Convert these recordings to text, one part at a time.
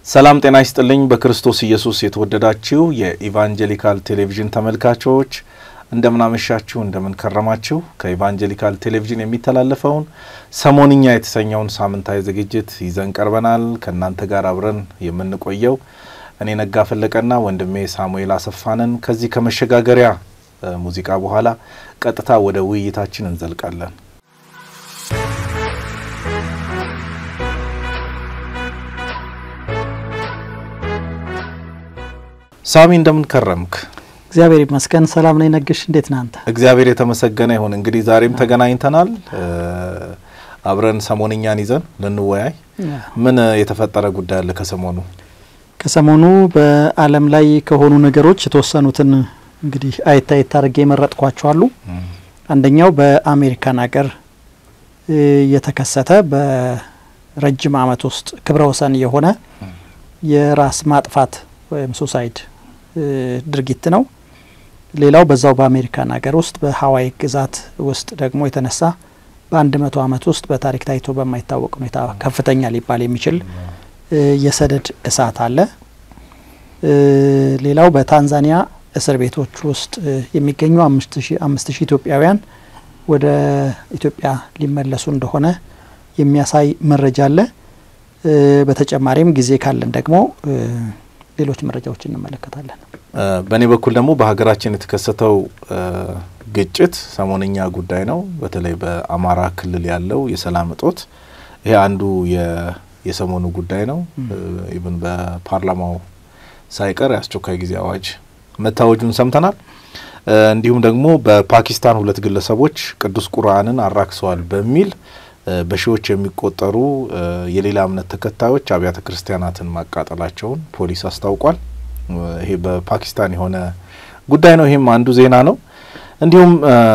ሰላም ጤና ይስጥልኝ። በክርስቶስ ኢየሱስ የተወደዳችሁ የኢቫንጀሊካል ቴሌቪዥን ተመልካቾች እንደምናመሻችሁ፣ እንደምንከረማችሁ ከኢቫንጀሊካል ቴሌቪዥን የሚተላለፈውን ሰሞንኛ የተሰኘውን ሳምንታዊ ዝግጅት ይዘን ቀርበናል። ከእናንተ ጋር አብረን የምንቆየው እኔ ነጋ ፈለቀና ወንድሜ ሳሙኤል አሰፋንን። ከዚህ ከመሸጋገሪያ ሙዚቃ በኋላ ቀጥታ ወደ ውይይታችን እንዘልቃለን። ሳሚ እንደምን ከረምክ? እግዚአብሔር ይመስገን ሰላም ነኝ። ነግሽ እንዴት ነህ አንተ? እግዚአብሔር የተመሰገነ ይሁን። እንግዲህ ዛሬም ተገናኝተናል አብረን ሰሞንኛን ይዘን ልንወያይ። ምን የተፈጠረ ጉዳይ አለ ከሰሞኑ? ከሰሞኑ በዓለም ላይ ከሆኑ ነገሮች የተወሰኑትን እንግዲህ አየት አየት አድርጌ የመረጥኳቸዋሉ። አንደኛው በአሜሪካን ሀገር የተከሰተ በረጅም ዓመት ውስጥ ክብረ ወሰን የሆነ የራስ ማጥፋት ወይም ሱሳይድ ድርጊት ነው። ሌላው በዛው በአሜሪካን ሀገር ውስጥ በሀዋይ ግዛት ውስጥ ደግሞ የተነሳ በአንድ መቶ ዓመት ውስጥ በታሪክ ታይቶ በማይታወቅ ሁኔታ ከፍተኛ ሊባል የሚችል የሰደድ እሳት አለ። ሌላው በታንዛኒያ እስር ቤቶች ውስጥ የሚገኙ አምስት ሺህ ኢትዮጵያውያን ወደ ኢትዮጵያ ሊመለሱ እንደሆነ የሚያሳይ መረጃ አለ። በተጨማሪም ጊዜ ካለን ደግሞ ሌሎች መረጃዎች እንመለከታለን። በእኔ በኩል ደግሞ በሀገራችን የተከሰተው ግጭት ሰሞነኛ ጉዳይ ነው። በተለይ በአማራ ክልል ያለው የሰላም እጦት ይሄ አንዱ የሰሞኑ ጉዳይ ነው። ኢቭን በፓርላማው ሳይቀር የአስቸኳይ ጊዜ አዋጅ መታወጁን ሰምተናል። እንዲሁም ደግሞ በፓኪስታን ሁለት ግለሰቦች ቅዱስ ቁርአንን አራክሰዋል በሚል በሺዎች የሚቆጠሩ የሌላ እምነት ተከታዮች አብያተ ክርስቲያናትን ማቃጠላቸውን ፖሊስ አስታውቋል። ይሄ በፓኪስታን የሆነ ጉዳይ ነው። ይሄም አንዱ ዜና ነው። እንዲሁም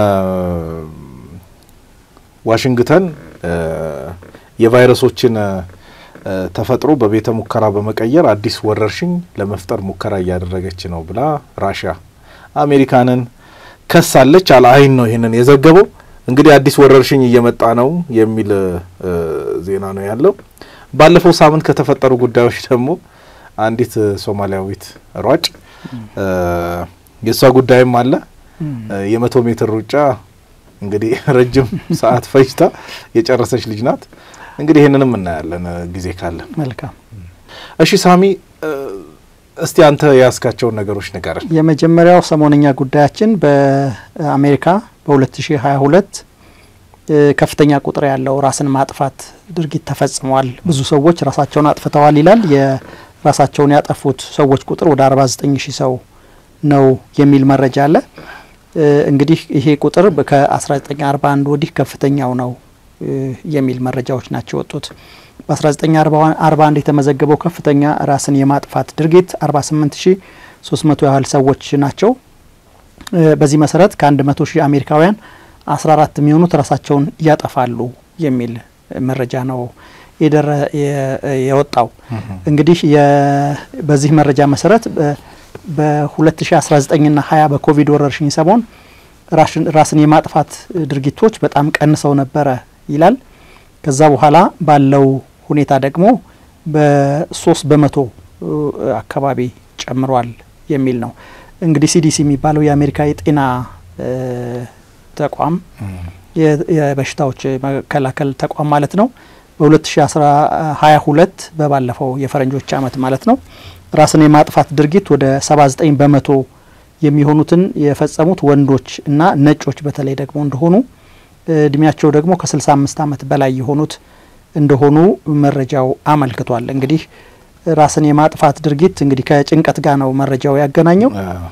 ዋሽንግተን የቫይረሶችን ተፈጥሮ በቤተ ሙከራ በመቀየር አዲስ ወረርሽኝ ለመፍጠር ሙከራ እያደረገች ነው ብላ ራሽያ አሜሪካንን ከሳለች። አልአይን ነው ይህንን የዘገበው። እንግዲህ አዲስ ወረርሽኝ እየመጣ ነው የሚል ዜና ነው ያለው። ባለፈው ሳምንት ከተፈጠሩ ጉዳዮች ደግሞ አንዲት ሶማሊያዊት ሯጭ የእሷ ጉዳይም አለ። የመቶ ሜትር ሩጫ እንግዲህ ረጅም ሰዓት ፈጅታ የጨረሰች ልጅ ናት። እንግዲህ ይህንንም እናያለን ጊዜ ካለን። መልካም እሺ ሳሚ፣ እስቲ አንተ የያዝካቸውን ነገሮች ንገረን። የመጀመሪያው ሰሞነኛ ጉዳያችን በአሜሪካ በ2022 ከፍተኛ ቁጥር ያለው ራስን ማጥፋት ድርጊት ተፈጽሟል። ብዙ ሰዎች ራሳቸውን አጥፍተዋል ይላል። የራሳቸውን ያጠፉት ሰዎች ቁጥር ወደ 49 ሺህ ሰው ነው የሚል መረጃ አለ። እንግዲህ ይሄ ቁጥር ከ1941 ወዲህ ከፍተኛው ነው የሚል መረጃዎች ናቸው የወጡት። በ1941 የተመዘገበው ከፍተኛ ራስን የማጥፋት ድርጊት 48300 ያህል ሰዎች ናቸው። በዚህ መሰረት ከ100 ሺህ አሜሪካውያን 14 የሚሆኑት ራሳቸውን ያጠፋሉ የሚል መረጃ ነው የወጣው። እንግዲህ በዚህ መረጃ መሰረት በ2019ና 20 በኮቪድ ወረርሽኝ ሰሞን ራስን የማጥፋት ድርጊቶች በጣም ቀንሰው ነበረ ይላል። ከዛ በኋላ ባለው ሁኔታ ደግሞ በሶስት በመቶ አካባቢ ጨምሯል የሚል ነው። እንግዲህ ሲዲሲ የሚባለው የአሜሪካ የጤና ተቋም የበሽታዎች መከላከል ተቋም ማለት ነው በ2022 በባለፈው የፈረንጆች ዓመት ማለት ነው ራስን የማጥፋት ድርጊት ወደ 79 በመቶ የሚሆኑትን የፈጸሙት ወንዶች እና ነጮች በተለይ ደግሞ እንደሆኑ እድሜያቸው ደግሞ ከ65 ዓመት በላይ የሆኑት እንደሆኑ መረጃው አመልክቷል። እንግዲህ ራስን የማጥፋት ድርጊት እንግዲህ ከጭንቀት ጋር ነው መረጃው ያገናኘው።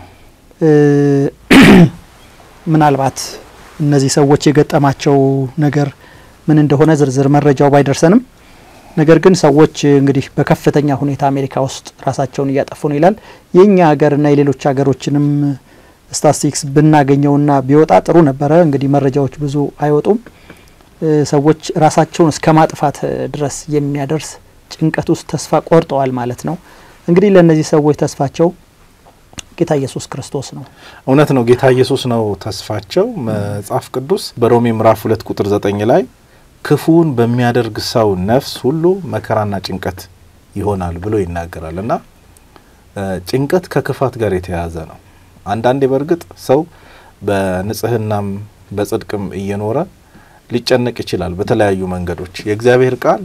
ምናልባት እነዚህ ሰዎች የገጠማቸው ነገር ምን እንደሆነ ዝርዝር መረጃው ባይደርሰንም ነገር ግን ሰዎች እንግዲህ በከፍተኛ ሁኔታ አሜሪካ ውስጥ ራሳቸውን እያጠፉ ነው ይላል። የእኛ ሀገርና የሌሎች ሀገሮችንም ስታቲስቲክስ ብናገኘውና ቢወጣ ጥሩ ነበረ። እንግዲህ መረጃዎች ብዙ አይወጡም። ሰዎች ራሳቸውን እስከ ማጥፋት ድረስ የሚያደርስ ጭንቀት ውስጥ ተስፋ ቆርጠዋል ማለት ነው። እንግዲህ ለእነዚህ ሰዎች ተስፋቸው ጌታ ኢየሱስ ክርስቶስ ነው። እውነት ነው፣ ጌታ ኢየሱስ ነው ተስፋቸው። መጽሐፍ ቅዱስ በሮሜ ምዕራፍ ሁለት ቁጥር ዘጠኝ ላይ ክፉውን በሚያደርግ ሰው ነፍስ ሁሉ መከራና ጭንቀት ይሆናል ብሎ ይናገራል እና ጭንቀት ከክፋት ጋር የተያያዘ ነው። አንዳንዴ በእርግጥ ሰው በንጽህናም በጽድቅም እየኖረ ሊጨነቅ ይችላል በተለያዩ መንገዶች። የእግዚአብሔር ቃል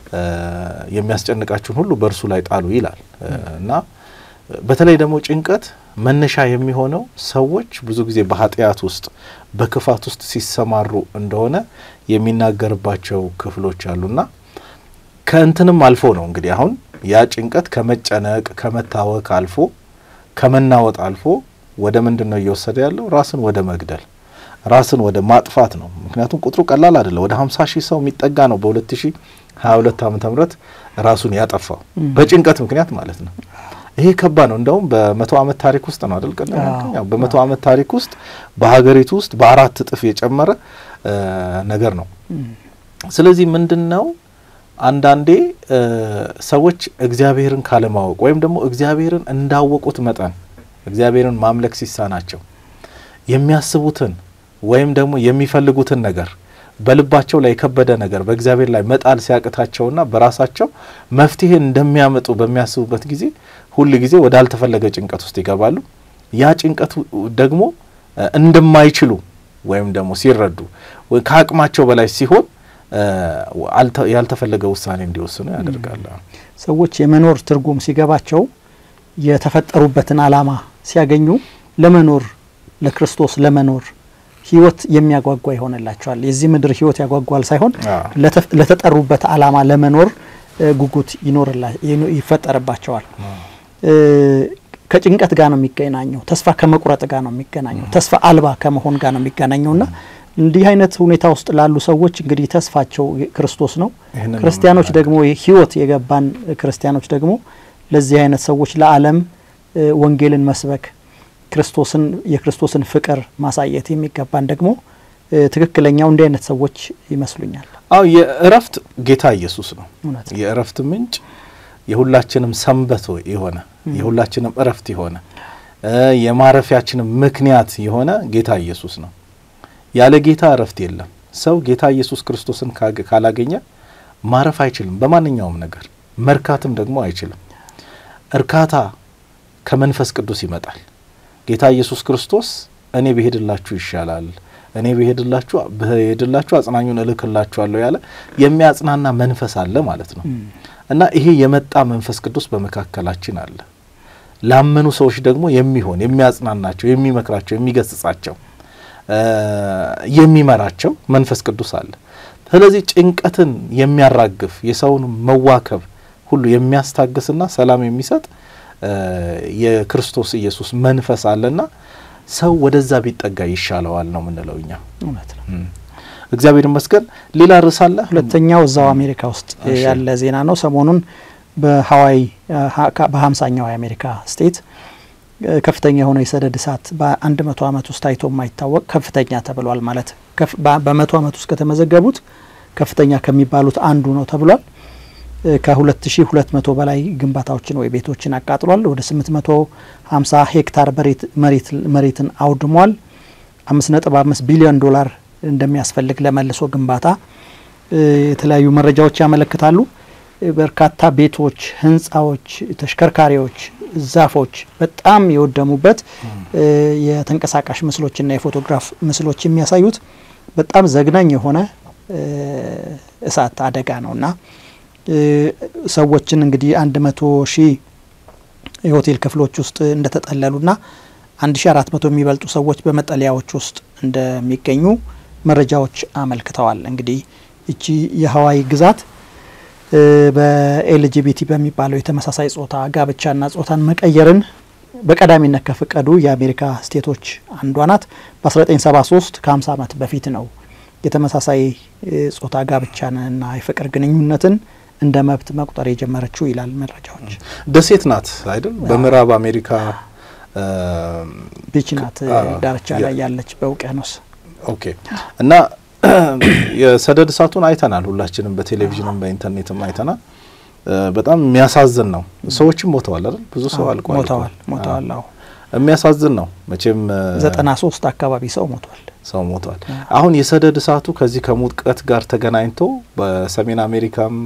የሚያስጨንቃችሁን ሁሉ በእርሱ ላይ ጣሉ ይላል እና በተለይ ደግሞ ጭንቀት መነሻ የሚሆነው ሰዎች ብዙ ጊዜ በኃጢአት ውስጥ በክፋት ውስጥ ሲሰማሩ እንደሆነ የሚናገርባቸው ክፍሎች አሉና ከእንትንም አልፎ ነው እንግዲህ አሁን ያ ጭንቀት ከመጨነቅ ከመታወክ አልፎ ከመናወጥ አልፎ ወደ ምንድን ነው እየወሰደ ያለው? ራስን ወደ መግደል ራስን ወደ ማጥፋት ነው። ምክንያቱም ቁጥሩ ቀላል አይደለም። ወደ ሀምሳ ሺህ ሰው የሚጠጋ ነው በሁለት ሺ ሀያ ሁለት ዓመተ ምህረት ራሱን ያጠፋው በጭንቀት ምክንያት ማለት ነው። ይሄ ከባድ ነው። እንደውም በመቶ ዓመት ታሪክ ውስጥ ነው አይደል? ቀደም ያው በመቶ ዓመት ታሪክ ውስጥ በሀገሪቱ ውስጥ በአራት እጥፍ የጨመረ ነገር ነው። ስለዚህ ምንድን ነው አንዳንዴ ሰዎች እግዚአብሔርን ካለማወቅ ወይም ደግሞ እግዚአብሔርን እንዳወቁት መጠን እግዚአብሔርን ማምለክ ሲሳናቸው የሚያስቡትን ወይም ደግሞ የሚፈልጉትን ነገር በልባቸው ላይ የከበደ ነገር በእግዚአብሔር ላይ መጣል ሲያቅታቸውና በራሳቸው መፍትሄ እንደሚያመጡ በሚያስቡበት ጊዜ ሁል ጊዜ ወዳልተፈለገ ጭንቀት ውስጥ ይገባሉ። ያ ጭንቀቱ ደግሞ እንደማይችሉ ወይም ደግሞ ሲረዱ ከአቅማቸው በላይ ሲሆን ያልተፈለገ ውሳኔ እንዲወስኑ ያደርጋል። ሰዎች የመኖር ትርጉም ሲገባቸው የተፈጠሩበትን ዓላማ ሲያገኙ ለመኖር ለክርስቶስ ለመኖር ህይወት የሚያጓጓ ይሆንላቸዋል። የዚህ ምድር ህይወት ያጓጓል ሳይሆን ለተጠሩበት ዓላማ ለመኖር ጉጉት ይፈጠርባቸዋል። ከጭንቀት ጋር ነው የሚገናኘው። ተስፋ ከመቁረጥ ጋር ነው የሚገናኘው። ተስፋ አልባ ከመሆን ጋር ነው የሚገናኘውና እንዲህ አይነት ሁኔታ ውስጥ ላሉ ሰዎች እንግዲህ ተስፋቸው ክርስቶስ ነው። ክርስቲያኖች ደግሞ ህይወት የገባን ክርስቲያኖች ደግሞ ለዚህ አይነት ሰዎች ለዓለም ወንጌልን መስበክ ክርስቶስን የክርስቶስን ፍቅር ማሳየት የሚገባን ደግሞ ትክክለኛው እንዲህ አይነት ሰዎች ይመስሉኛል። አዎ የእረፍት ጌታ ኢየሱስ ነው። የእረፍት ምንጭ የሁላችንም ሰንበት የሆነ የሁላችንም እረፍት የሆነ የማረፊያችንም ምክንያት የሆነ ጌታ ኢየሱስ ነው። ያለ ጌታ እረፍት የለም። ሰው ጌታ ኢየሱስ ክርስቶስን ካላገኘ ማረፍ አይችልም። በማንኛውም ነገር መርካትም ደግሞ አይችልም። እርካታ ከመንፈስ ቅዱስ ይመጣል። ጌታ ኢየሱስ ክርስቶስ እኔ ብሄድላችሁ ይሻላል፣ እኔ ብሄድላችሁ ብሄድላችሁ አጽናኙን እልክላችኋለሁ ያለ የሚያጽናና መንፈስ አለ ማለት ነው። እና ይሄ የመጣ መንፈስ ቅዱስ በመካከላችን አለ። ላመኑ ሰዎች ደግሞ የሚሆን የሚያጽናናቸው፣ የሚመክራቸው፣ የሚገስጻቸው፣ የሚመራቸው መንፈስ ቅዱስ አለ። ስለዚህ ጭንቀትን የሚያራግፍ የሰውን መዋከብ ሁሉ የሚያስታግስና ሰላም የሚሰጥ የክርስቶስ ኢየሱስ መንፈስ አለና ሰው ወደዛ ቢጠጋ ይሻለዋል ነው የምንለው እኛ። እውነት ነው። እግዚአብሔር ይመስገን። ሌላ ርዕስ አለ። ሁለተኛው እዛው አሜሪካ ውስጥ ያለ ዜና ነው። ሰሞኑን በሀዋይ በሀምሳኛው የአሜሪካ ስቴት ከፍተኛ የሆነ የሰደድ እሳት በአንድ መቶ ዓመት ውስጥ ታይቶ የማይታወቅ ከፍተኛ ተብሏል። ማለት በመቶ ዓመት ውስጥ ከተመዘገቡት ከፍተኛ ከሚባሉት አንዱ ነው ተብሏል። ከ2200 በላይ ግንባታዎችን ወይ ቤቶችን አቃጥሏል። ወደ 850 ሄክታር መሬትን አውድሟል። 5.5 ቢሊዮን ዶላር እንደሚያስፈልግ ለመልሶ ግንባታ የተለያዩ መረጃዎች ያመለክታሉ። በርካታ ቤቶች፣ ህንፃዎች፣ ተሽከርካሪዎች፣ ዛፎች በጣም የወደሙበት የተንቀሳቃሽ ምስሎችና የፎቶግራፍ ምስሎች የሚያሳዩት በጣም ዘግናኝ የሆነ እሳት አደጋ ነውና ሰዎችን እንግዲህ አንድ መቶ ሺህ የሆቴል ክፍሎች ውስጥ እንደተጠለሉና አንድ ሺ አራት መቶ የሚበልጡ ሰዎች በመጠለያዎች ውስጥ እንደሚገኙ መረጃዎች አመልክተዋል። እንግዲህ እቺ የሀዋይ ግዛት በኤልጂቢቲ በሚባለው የተመሳሳይ ጾታ ጋብቻና ጾታን መቀየርን በቀዳሚነት ከፈቀዱ የአሜሪካ ስቴቶች አንዷ ናት። በ1973 ከ50 ዓመት በፊት ነው የተመሳሳይ ጾታ ጋብቻንና የፍቅር ግንኙነትን እንደ መብት መቁጠር የጀመረችው ይላል መረጃዎች። ደሴት ናት አይደል? በምዕራብ አሜሪካ ቢች ናት ዳርቻ ላይ ያለች በውቅያኖስ። ኦኬ እና የሰደድ እሳቱን አይተናል ሁላችንም በቴሌቪዥንም በኢንተርኔትም አይተናል። በጣም የሚያሳዝን ነው። ሰዎችም ሞተዋል አይደል? ብዙ ሰው አልቋል። ሞተዋል ሞተዋል። አዎ የሚያሳዝን ነው መቼም ዘጠና ሶስት አካባቢ ሰው ሞቷል። ሰው ሞቷል። አሁን የሰደድ እሳቱ ከዚህ ከሙቀት ጋር ተገናኝቶ በሰሜን አሜሪካም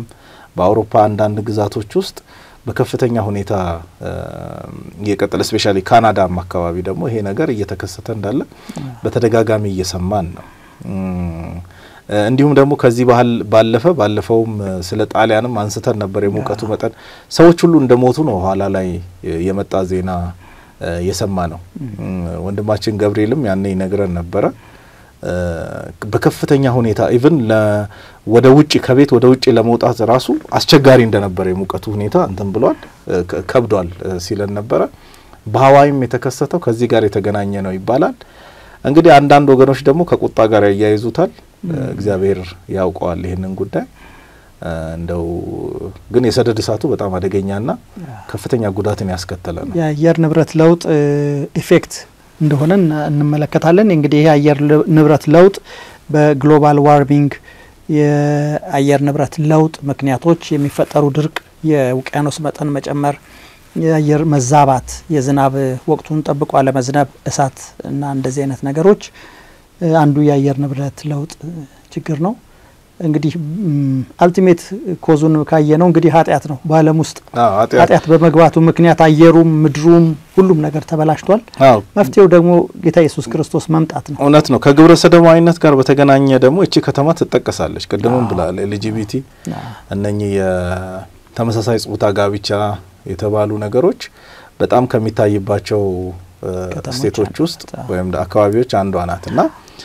በአውሮፓ አንዳንድ ግዛቶች ውስጥ በከፍተኛ ሁኔታ እየቀጠለ ስፔሻሊ ካናዳም አካባቢ ደግሞ ይሄ ነገር እየተከሰተ እንዳለ በተደጋጋሚ እየሰማን ነው። እንዲሁም ደግሞ ከዚህ ባህል ባለፈ ባለፈውም ስለ ጣሊያንም አንስተን ነበር። የሙቀቱ መጠን ሰዎች ሁሉ እንደ ሞቱ ነው ኋላ ላይ የመጣ ዜና የሰማ ነው። ወንድማችን ገብርኤልም ያኔ ይነግረን ነበረ። በከፍተኛ ሁኔታ ኢቭን ወደ ውጭ ከቤት ወደ ውጭ ለመውጣት ራሱ አስቸጋሪ እንደነበረ የሙቀቱ ሁኔታ እንትን ብሏል፣ ከብዷል ሲለን ነበረ። በሀዋይም የተከሰተው ከዚህ ጋር የተገናኘ ነው ይባላል። እንግዲህ አንዳንድ ወገኖች ደግሞ ከቁጣ ጋር ያያይዙታል። እግዚአብሔር ያውቀዋል ይህንን ጉዳይ። እንደው ግን የሰደድ እሳቱ በጣም አደገኛና ከፍተኛ ጉዳትን ያስከተለ ነው። የአየር ንብረት ለውጥ ኢፌክት እንደሆነ እንመለከታለን። እንግዲህ ይህ የአየር ንብረት ለውጥ በግሎባል ዋርሚንግ የአየር ንብረት ለውጥ ምክንያቶች የሚፈጠሩ ድርቅ፣ የውቅያኖስ መጠን መጨመር፣ የአየር መዛባት፣ የዝናብ ወቅቱን ጠብቆ አለመዝነብ፣ እሳት እና እንደዚህ አይነት ነገሮች አንዱ የአየር ንብረት ለውጥ ችግር ነው። እንግዲህ አልቲሜት ኮዙን ካየ ነው እንግዲህ ኃጢአት ነው። በዓለም ውስጥ ኃጢአት በመግባቱ ምክንያት አየሩም ምድሩም ሁሉም ነገር ተበላሽቷል። መፍትሄው ደግሞ ጌታ ኢየሱስ ክርስቶስ መምጣት ነው። እውነት ነው። ከግብረ ሰዶማዊነት ጋር በተገናኘ ደግሞ እቺ ከተማ ትጠቀሳለች። ቅድምም ብላል ኤልጂቢቲ እነኚህ የተመሳሳይ ጾታ ጋብቻ የተባሉ ነገሮች በጣም ከሚታይባቸው ስቴቶች ውስጥ ወይም አካባቢዎች አንዷ ናት እና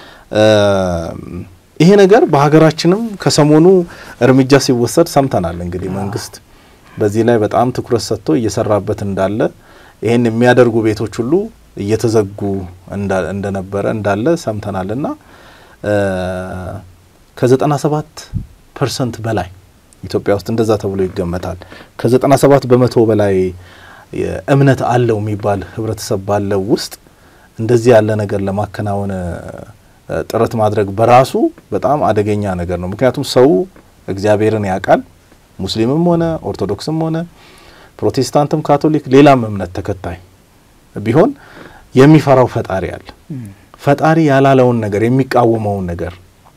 ይሄ ነገር በሀገራችንም ከሰሞኑ እርምጃ ሲወሰድ ሰምተናል። እንግዲህ መንግስት በዚህ ላይ በጣም ትኩረት ሰጥቶ እየሰራበት እንዳለ ይህን የሚያደርጉ ቤቶች ሁሉ እየተዘጉ እንደነበረ እንዳለ ሰምተናል እና ከዘጠና ሰባት ፐርሰንት በላይ ኢትዮጵያ ውስጥ እንደዛ ተብሎ ይገመታል። ከዘጠና ሰባት በመቶ በላይ እምነት አለው የሚባል ህብረተሰብ ባለው ውስጥ እንደዚህ ያለ ነገር ለማከናወን ጥረት ማድረግ በራሱ በጣም አደገኛ ነገር ነው። ምክንያቱም ሰው እግዚአብሔርን ያውቃል። ሙስሊምም ሆነ ኦርቶዶክስም ሆነ ፕሮቴስታንትም፣ ካቶሊክ፣ ሌላም እምነት ተከታይ ቢሆን የሚፈራው ፈጣሪ አለ። ፈጣሪ ያላለውን ነገር የሚቃወመውን ነገር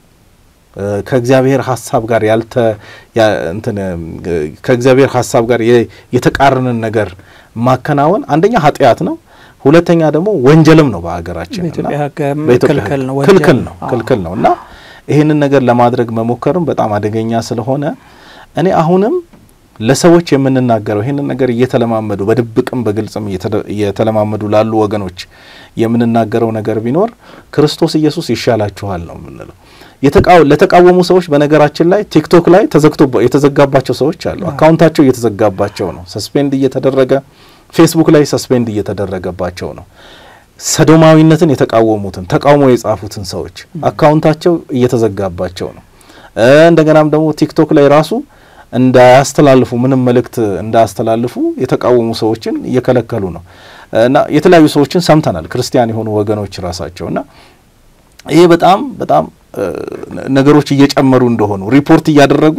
ከእግዚአብሔር ሀሳብ ጋር ያልተ እንትን ከእግዚአብሔር ሀሳብ ጋር የተቃረንን ነገር ማከናወን አንደኛ ኃጢአት ነው። ሁለተኛ ደግሞ ወንጀልም ነው። በሀገራችን ክልክል ነው ክልክል ነው እና ይህንን ነገር ለማድረግ መሞከርም በጣም አደገኛ ስለሆነ እኔ አሁንም ለሰዎች የምንናገረው ይህንን ነገር እየተለማመዱ በድብቅም በግልጽም እየተለማመዱ ላሉ ወገኖች የምንናገረው ነገር ቢኖር ክርስቶስ ኢየሱስ ይሻላችኋል ነው የምንለው። ለተቃወሙ ሰዎች በነገራችን ላይ ቲክቶክ ላይ ተዘግቶ የተዘጋባቸው ሰዎች አሉ። አካውንታቸው እየተዘጋባቸው ነው፣ ሰስፔንድ እየተደረገ ፌስቡክ ላይ ሰስፔንድ እየተደረገባቸው ነው። ሰዶማዊነትን የተቃወሙትን ተቃውሞ የጻፉትን ሰዎች አካውንታቸው እየተዘጋባቸው ነው። እንደገናም ደግሞ ቲክቶክ ላይ ራሱ እንዳያስተላልፉ ምንም መልእክት እንዳያስተላልፉ የተቃወሙ ሰዎችን እየከለከሉ ነው እና የተለያዩ ሰዎችን ሰምተናል፣ ክርስቲያን የሆኑ ወገኖች ራሳቸው እና ይሄ በጣም በጣም ነገሮች እየጨመሩ እንደሆኑ ሪፖርት እያደረጉ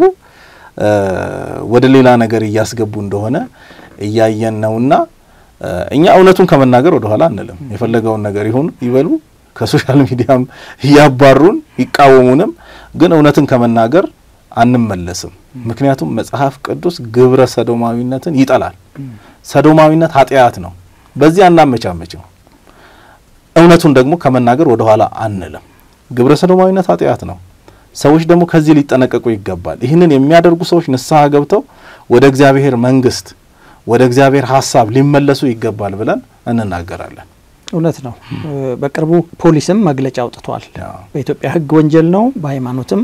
ወደ ሌላ ነገር እያስገቡ እንደሆነ እያየን ነውና እኛ እውነቱን ከመናገር ወደ ኋላ አንልም። የፈለገውን ነገር ይሁን ይበሉ፣ ከሶሻል ሚዲያም እያባሩን ይቃወሙንም፣ ግን እውነትን ከመናገር አንመለስም። ምክንያቱም መጽሐፍ ቅዱስ ግብረ ሰዶማዊነትን ይጠላል። ሰዶማዊነት ኃጢአት ነው። በዚህ አናመቻመችም። እውነቱን ደግሞ ከመናገር ወደ ኋላ አንልም። ግብረ ሰዶማዊነት ኃጢአት ነው። ሰዎች ደግሞ ከዚህ ሊጠነቀቁ ይገባል። ይህንን የሚያደርጉ ሰዎች ንስሐ ገብተው ወደ እግዚአብሔር መንግስት ወደ እግዚአብሔር ሀሳብ ሊመለሱ ይገባል ብለን እንናገራለን። እውነት ነው። በቅርቡ ፖሊስም መግለጫ አውጥቷል። በኢትዮጵያ ሕግ ወንጀል ነው፣ በሃይማኖትም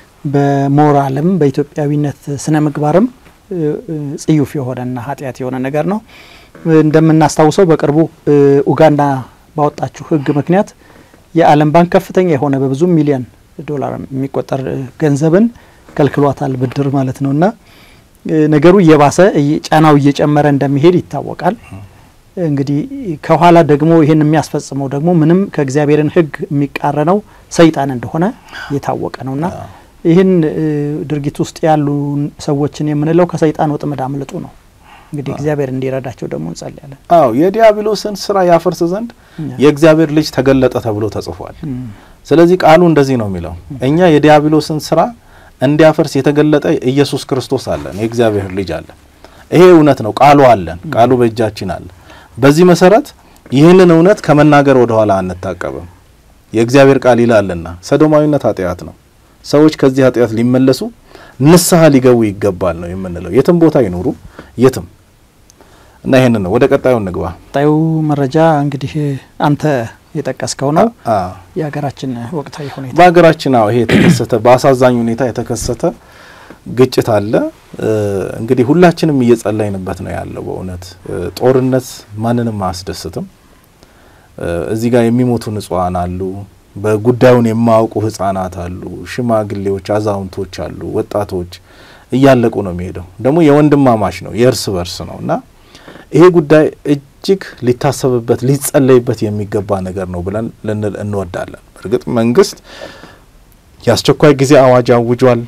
በሞራልም በኢትዮጵያዊነት ስነ ምግባርም ጽዩፍ የሆነና ኃጢአት የሆነ ነገር ነው። እንደምናስታውሰው በቅርቡ ኡጋንዳ ባወጣችው ሕግ ምክንያት የዓለም ባንክ ከፍተኛ የሆነ በብዙ ሚሊዮን ዶላር የሚቆጠር ገንዘብን ከልክሏታል፣ ብድር ማለት ነው እና ነገሩ እየባሰ ጫናው እየጨመረ እንደሚሄድ ይታወቃል። እንግዲህ ከኋላ ደግሞ ይህን የሚያስፈጽመው ደግሞ ምንም ከእግዚአብሔርን ሕግ የሚቃረነው ሰይጣን እንደሆነ የታወቀ ነውና ይህን ድርጊት ውስጥ ያሉ ሰዎችን የምንለው ከሰይጣን ወጥመድ አምልጡ ነው። እንግዲህ እግዚአብሔር እንዲረዳቸው ደግሞ እንጸልያለን። አዎ የዲያብሎስን ስራ ያፈርስ ዘንድ የእግዚአብሔር ልጅ ተገለጠ ተብሎ ተጽፏል። ስለዚህ ቃሉ እንደዚህ ነው የሚለው እኛ የዲያብሎስን ስራ እንዲያፈርስ የተገለጠ ኢየሱስ ክርስቶስ አለን፣ የእግዚአብሔር ልጅ አለን። ይሄ እውነት ነው። ቃሉ አለን፣ ቃሉ በእጃችን አለ። በዚህ መሰረት ይህንን እውነት ከመናገር ወደ ኋላ አንታቀብም። የእግዚአብሔር ቃል ይላልና ሰዶማዊነት ኃጢአት ነው። ሰዎች ከዚህ ኃጢአት ሊመለሱ ንስሐ ሊገቡ ይገባል ነው የምንለው። የትም ቦታ ይኖሩ የትም እና ይህንን ነው። ወደ ቀጣዩ እንግባ። ቀጣዩ መረጃ እንግዲህ አንተ የጠቀስከው ነው። የሀገራችን ወቅታዊ ሁኔታ በሀገራችን አዎ ይሄ የተከሰተ በአሳዛኝ ሁኔታ የተከሰተ ግጭት አለ። እንግዲህ ሁላችንም እየጸለይንበት ነው ያለው። በእውነት ጦርነት ማንንም አያስደስትም። እዚህ ጋር የሚሞቱ ንጹሐን አሉ። በጉዳዩን የማያውቁ ህጻናት አሉ፣ ሽማግሌዎች፣ አዛውንቶች አሉ፣ ወጣቶች እያለቁ ነው የሚሄደው። ደግሞ የወንድማማች ነው የእርስ በርስ ነው እና ይሄ ጉዳይ እጅግ ሊታሰብበት ሊጸለይበት የሚገባ ነገር ነው ብለን ልንል እንወዳለን። እርግጥ መንግስት የአስቸኳይ ጊዜ አዋጅ አውጇል።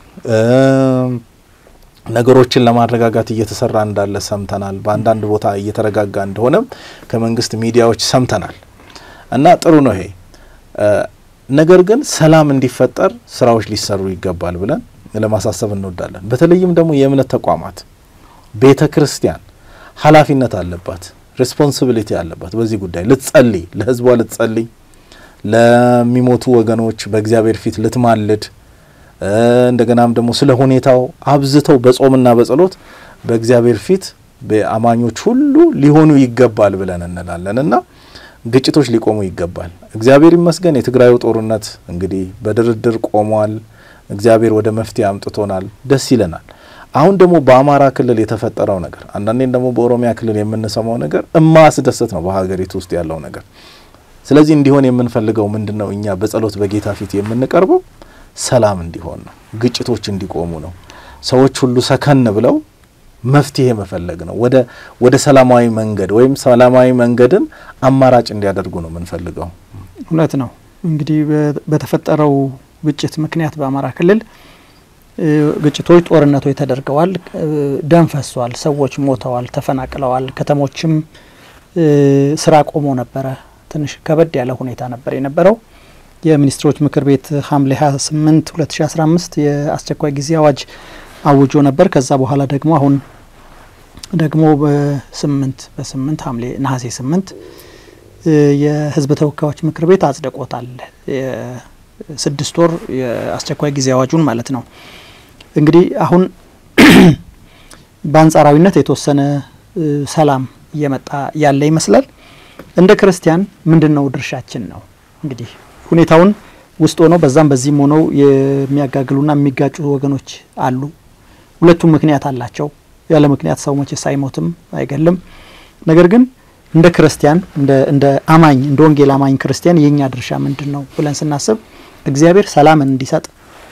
ነገሮችን ለማረጋጋት እየተሰራ እንዳለ ሰምተናል። በአንዳንድ ቦታ እየተረጋጋ እንደሆነም ከመንግስት ሚዲያዎች ሰምተናል እና ጥሩ ነው ይሄ ነገር ግን ሰላም እንዲፈጠር ስራዎች ሊሰሩ ይገባል ብለን ለማሳሰብ እንወዳለን። በተለይም ደግሞ የእምነት ተቋማት ቤተ ክርስቲያን ኃላፊነት አለባት፣ ሬስፖንሲቢሊቲ አለባት። በዚህ ጉዳይ ልትጸልይ፣ ለህዝቧ ልትጸልይ፣ ለሚሞቱ ወገኖች በእግዚአብሔር ፊት ልትማልድ፣ እንደገናም ደግሞ ስለ ሁኔታው አብዝተው በጾምና በጸሎት በእግዚአብሔር ፊት በአማኞች ሁሉ ሊሆኑ ይገባል ብለን እንላለን እና ግጭቶች ሊቆሙ ይገባል። እግዚአብሔር ይመስገን የትግራዩ ጦርነት እንግዲህ በድርድር ቆሟል። እግዚአብሔር ወደ መፍትሄ አምጥቶናል። ደስ ይለናል። አሁን ደግሞ በአማራ ክልል የተፈጠረው ነገር አንዳንዴም ደግሞ በኦሮሚያ ክልል የምንሰማው ነገር እማያስደስት ነው በሀገሪቱ ውስጥ ያለው ነገር። ስለዚህ እንዲሆን የምንፈልገው ምንድን ነው? እኛ በጸሎት በጌታ ፊት የምንቀርበው ሰላም እንዲሆን ነው፣ ግጭቶች እንዲቆሙ ነው። ሰዎች ሁሉ ሰከን ብለው መፍትሄ መፈለግ ነው። ወደ ወደ ሰላማዊ መንገድ ወይም ሰላማዊ መንገድን አማራጭ እንዲያደርጉ ነው የምንፈልገው። እውነት ነው። እንግዲህ በተፈጠረው ግጭት ምክንያት በአማራ ክልል ግጭቶች፣ ጦርነቶች ተደርገዋል። ደም ፈሷል። ሰዎች ሞተዋል፣ ተፈናቅለዋል። ከተሞችም ስራ ቆሞ ነበረ። ትንሽ ከበድ ያለ ሁኔታ ነበር የነበረው። የሚኒስትሮች ምክር ቤት ሐምሌ 28 2015 የአስቸኳይ ጊዜ አዋጅ አውጆ ነበር። ከዛ በኋላ ደግሞ አሁን ደግሞ በስምንት በስምንት ሐምሌ ነሐሴ ስምንት የህዝብ ተወካዮች ምክር ቤት አጽድቆታል። ስድስት ወር የአስቸኳይ ጊዜ አዋጁን ማለት ነው። እንግዲህ አሁን በአንጻራዊነት የተወሰነ ሰላም እየመጣ ያለ ይመስላል። እንደ ክርስቲያን ምንድን ነው ድርሻችን ነው እንግዲህ ሁኔታውን ውስጥ ሆነው በዛም በዚህም ሆነው የሚያጋግሉና የሚጋጩ ወገኖች አሉ። ሁለቱም ምክንያት አላቸው። ያለ ምክንያት ሰው መቼስ አይሞትም፣ አይገልም። ነገር ግን እንደ ክርስቲያን እንደ አማኝ እንደ ወንጌል አማኝ ክርስቲያን የእኛ ድርሻ ምንድን ነው ብለን ስናስብ እግዚአብሔር ሰላምን እንዲሰጥ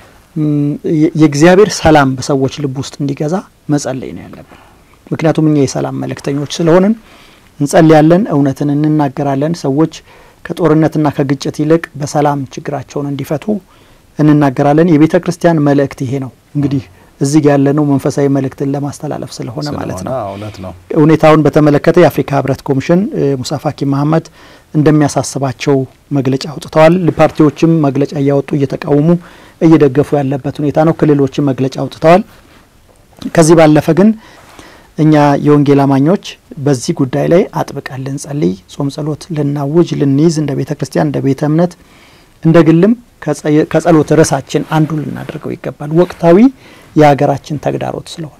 የእግዚአብሔር ሰላም በሰዎች ልብ ውስጥ እንዲገዛ መጸለይ ነው ያለብን። ምክንያቱም እኛ የሰላም መልእክተኞች ስለሆንን እንጸልያለን፣ እውነትን እንናገራለን። ሰዎች ከጦርነትና ከግጭት ይልቅ በሰላም ችግራቸውን እንዲፈቱ እንናገራለን። የቤተ ክርስቲያን መልእክት ይሄ ነው። እንግዲህ እዚህ ያለነው መንፈሳዊ መልእክትን ለማስተላለፍ ስለሆነ ማለት ነው። እውነት ነው። ሁኔታውን በተመለከተ የአፍሪካ ህብረት ኮሚሽን ሙሳ ፋኪ መሀመድ እንደሚያሳስባቸው መግለጫ አውጥተዋል። ፓርቲዎችም መግለጫ እያወጡ እየተቃወሙ እየደገፉ ያለበት ሁኔታ ነው። ክልሎችም መግለጫ አውጥተዋል። ከዚህ ባለፈ ግን እኛ የወንጌል አማኞች በዚህ ጉዳይ ላይ አጥብቀን ልንጸልይ፣ ጾም ጸሎት ልናውጅ፣ ልንይዝ እንደ ቤተ ክርስቲያን እንደ ቤተ እምነት እንደ ግልም ከጸሎት ርዕሳችን አንዱ ልናደርገው ይገባል። ወቅታዊ የሀገራችን ተግዳሮት ስለሆነ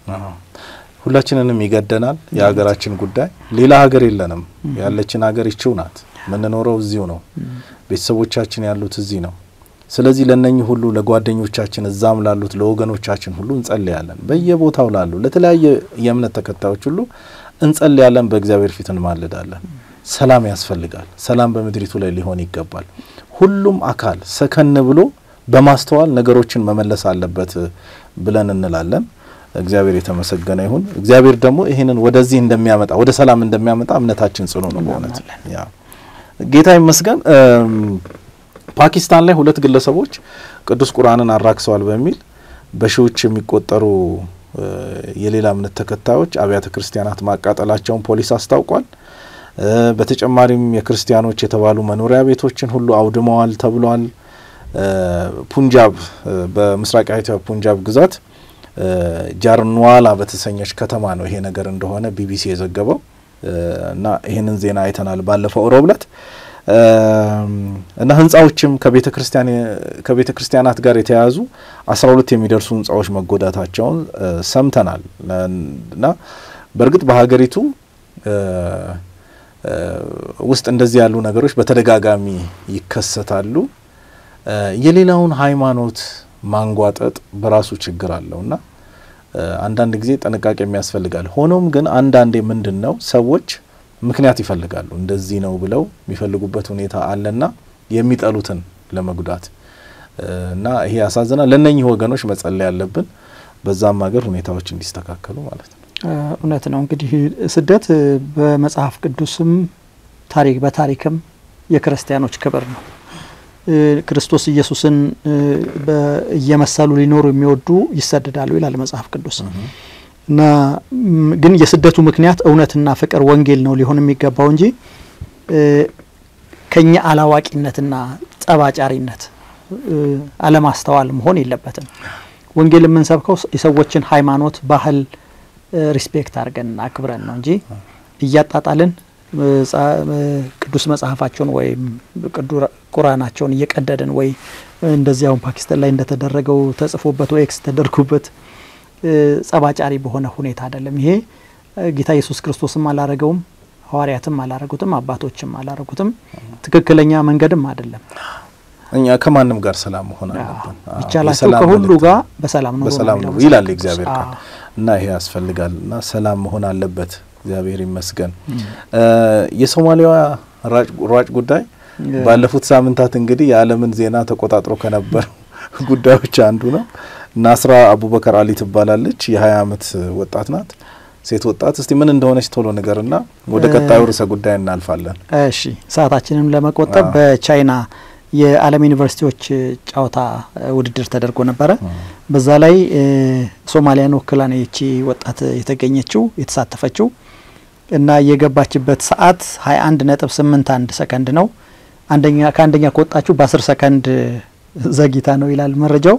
ሁላችንንም ይገደናል። የሀገራችን ጉዳይ ሌላ ሀገር የለንም። ያለችን ሀገር ይችው ናት። የምንኖረው እዚሁ ነው። ቤተሰቦቻችን ያሉት እዚህ ነው። ስለዚህ ለነኚህ ሁሉ ለጓደኞቻችን እዛም ላሉት ለወገኖቻችን ሁሉ እንጸልያለን። በየቦታው ላሉ ለተለያየ የእምነት ተከታዮች ሁሉ እንጸልያለን። በእግዚአብሔር ፊት እንማልዳለን። ሰላም ያስፈልጋል። ሰላም በምድሪቱ ላይ ሊሆን ይገባል። ሁሉም አካል ሰከን ብሎ በማስተዋል ነገሮችን መመለስ አለበት ብለን እንላለን። እግዚአብሔር የተመሰገነ ይሁን። እግዚአብሔር ደግሞ ይህንን ወደዚህ እንደሚያመጣ ወደ ሰላም እንደሚያመጣ እምነታችን ጽኑ ነው። በእውነት ያ ጌታ ይመስገን። ፓኪስታን ላይ ሁለት ግለሰቦች ቅዱስ ቁርአንን አራክሰዋል በሚል በሺዎች የሚቆጠሩ የሌላ እምነት ተከታዮች አብያተ ክርስቲያናት ማቃጠላቸውን ፖሊስ አስታውቋል። በተጨማሪም የክርስቲያኖች የተባሉ መኖሪያ ቤቶችን ሁሉ አውድመዋል ተብሏል። ፑንጃብ በምስራቃዊቷ ፑንጃብ ግዛት ጃርንዋላ በተሰኘች ከተማ ነው ይሄ ነገር እንደሆነ ቢቢሲ የዘገበው እና ይህንን ዜና አይተናል ባለፈው ሮብ ዕለት እና ህንጻዎችም ከቤተ ክርስቲያናት ጋር የተያያዙ አስራ ሁለት የሚደርሱ ህንጻዎች መጎዳታቸውን ሰምተናል እና በእርግጥ በሀገሪቱ ውስጥ እንደዚህ ያሉ ነገሮች በተደጋጋሚ ይከሰታሉ። የሌላውን ሃይማኖት ማንጓጠጥ በራሱ ችግር አለው እና አንዳንድ ጊዜ ጥንቃቄ የሚያስፈልጋል። ሆኖም ግን አንዳንዴ ምንድን ነው ሰዎች ምክንያት ይፈልጋሉ እንደዚህ ነው ብለው የሚፈልጉበት ሁኔታ አለና የሚጠሉትን ለመጉዳት እና ይሄ ያሳዝናል። ለእነኚህ ወገኖች መጸለይ ያለብን በዛም ሀገር ሁኔታዎች እንዲስተካከሉ ማለት ነው። እውነት ነው። እንግዲህ ስደት በመጽሐፍ ቅዱስም ታሪክ በታሪክም የክርስቲያኖች ክብር ነው። ክርስቶስ ኢየሱስን እየመሰሉ ሊኖሩ የሚወዱ ይሰደዳሉ ይላል መጽሐፍ ቅዱስ እና ግን የስደቱ ምክንያት እውነትና ፍቅር ወንጌል ነው ሊሆን የሚገባው እንጂ ከኛ አላዋቂነትና ጠባጫሪነት አለማስተዋል መሆን የለበትም። ወንጌል የምንሰብከው የሰዎችን ሃይማኖት፣ ባህል ሪስፔክት አድርገን አክብረን ነው እንጂ እያጣጣልን ቅዱስ መጽሐፋቸውን ወይም ቁርአናቸውን እየቀደድን ወይ እንደዚህ አሁን ፓኪስታን ላይ እንደተደረገው ተጽፎበት ወይ ኤክስ ተደርጉበት ጸባጫሪ በሆነ ሁኔታ አይደለም። ይሄ ጌታ ኢየሱስ ክርስቶስም አላረገውም፣ ሐዋርያትም አላረጉትም፣ አባቶችም አላረጉትም። ትክክለኛ መንገድም አይደለም። እኛ ከማንም ጋር ሰላም መሆን አለብን። ይቻላቸው ከሁሉ ጋር በሰላም ነው በሰላም ነው ይላል እግዚአብሔር ቃል እና ይሄ ያስፈልጋል እና ሰላም መሆን አለበት። እግዚአብሔር ይመስገን። የሶማሊያዋ ሯጭ ጉዳይ ባለፉት ሳምንታት እንግዲህ የዓለምን ዜና ተቆጣጥሮ ከነበሩ ጉዳዮች አንዱ ነው። ናስራ አቡበከር አሊ ትባላለች። የ20 ዓመት ወጣት ናት፣ ሴት ወጣት። እስቲ ምን እንደሆነች ቶሎ ንገርና ወደ ቀጣዩ ርዕሰ ጉዳይ እናልፋለን። እሺ፣ ሰዓታችንም ለመቆጠብ በቻይና የዓለም ዩኒቨርሲቲዎች ጨዋታ ውድድር ተደርጎ ነበረ። በዛ ላይ ሶማሊያን ወክላ ነው ይቺ ወጣት የተገኘችው የተሳተፈችው እና የገባችበት ሰዓት 21 ነጥብ 81 ሰከንድ ነው። አንደኛ ከአንደኛ ከወጣችሁ በ10 ሰከንድ ዘግይታ ነው ይላል መረጃው።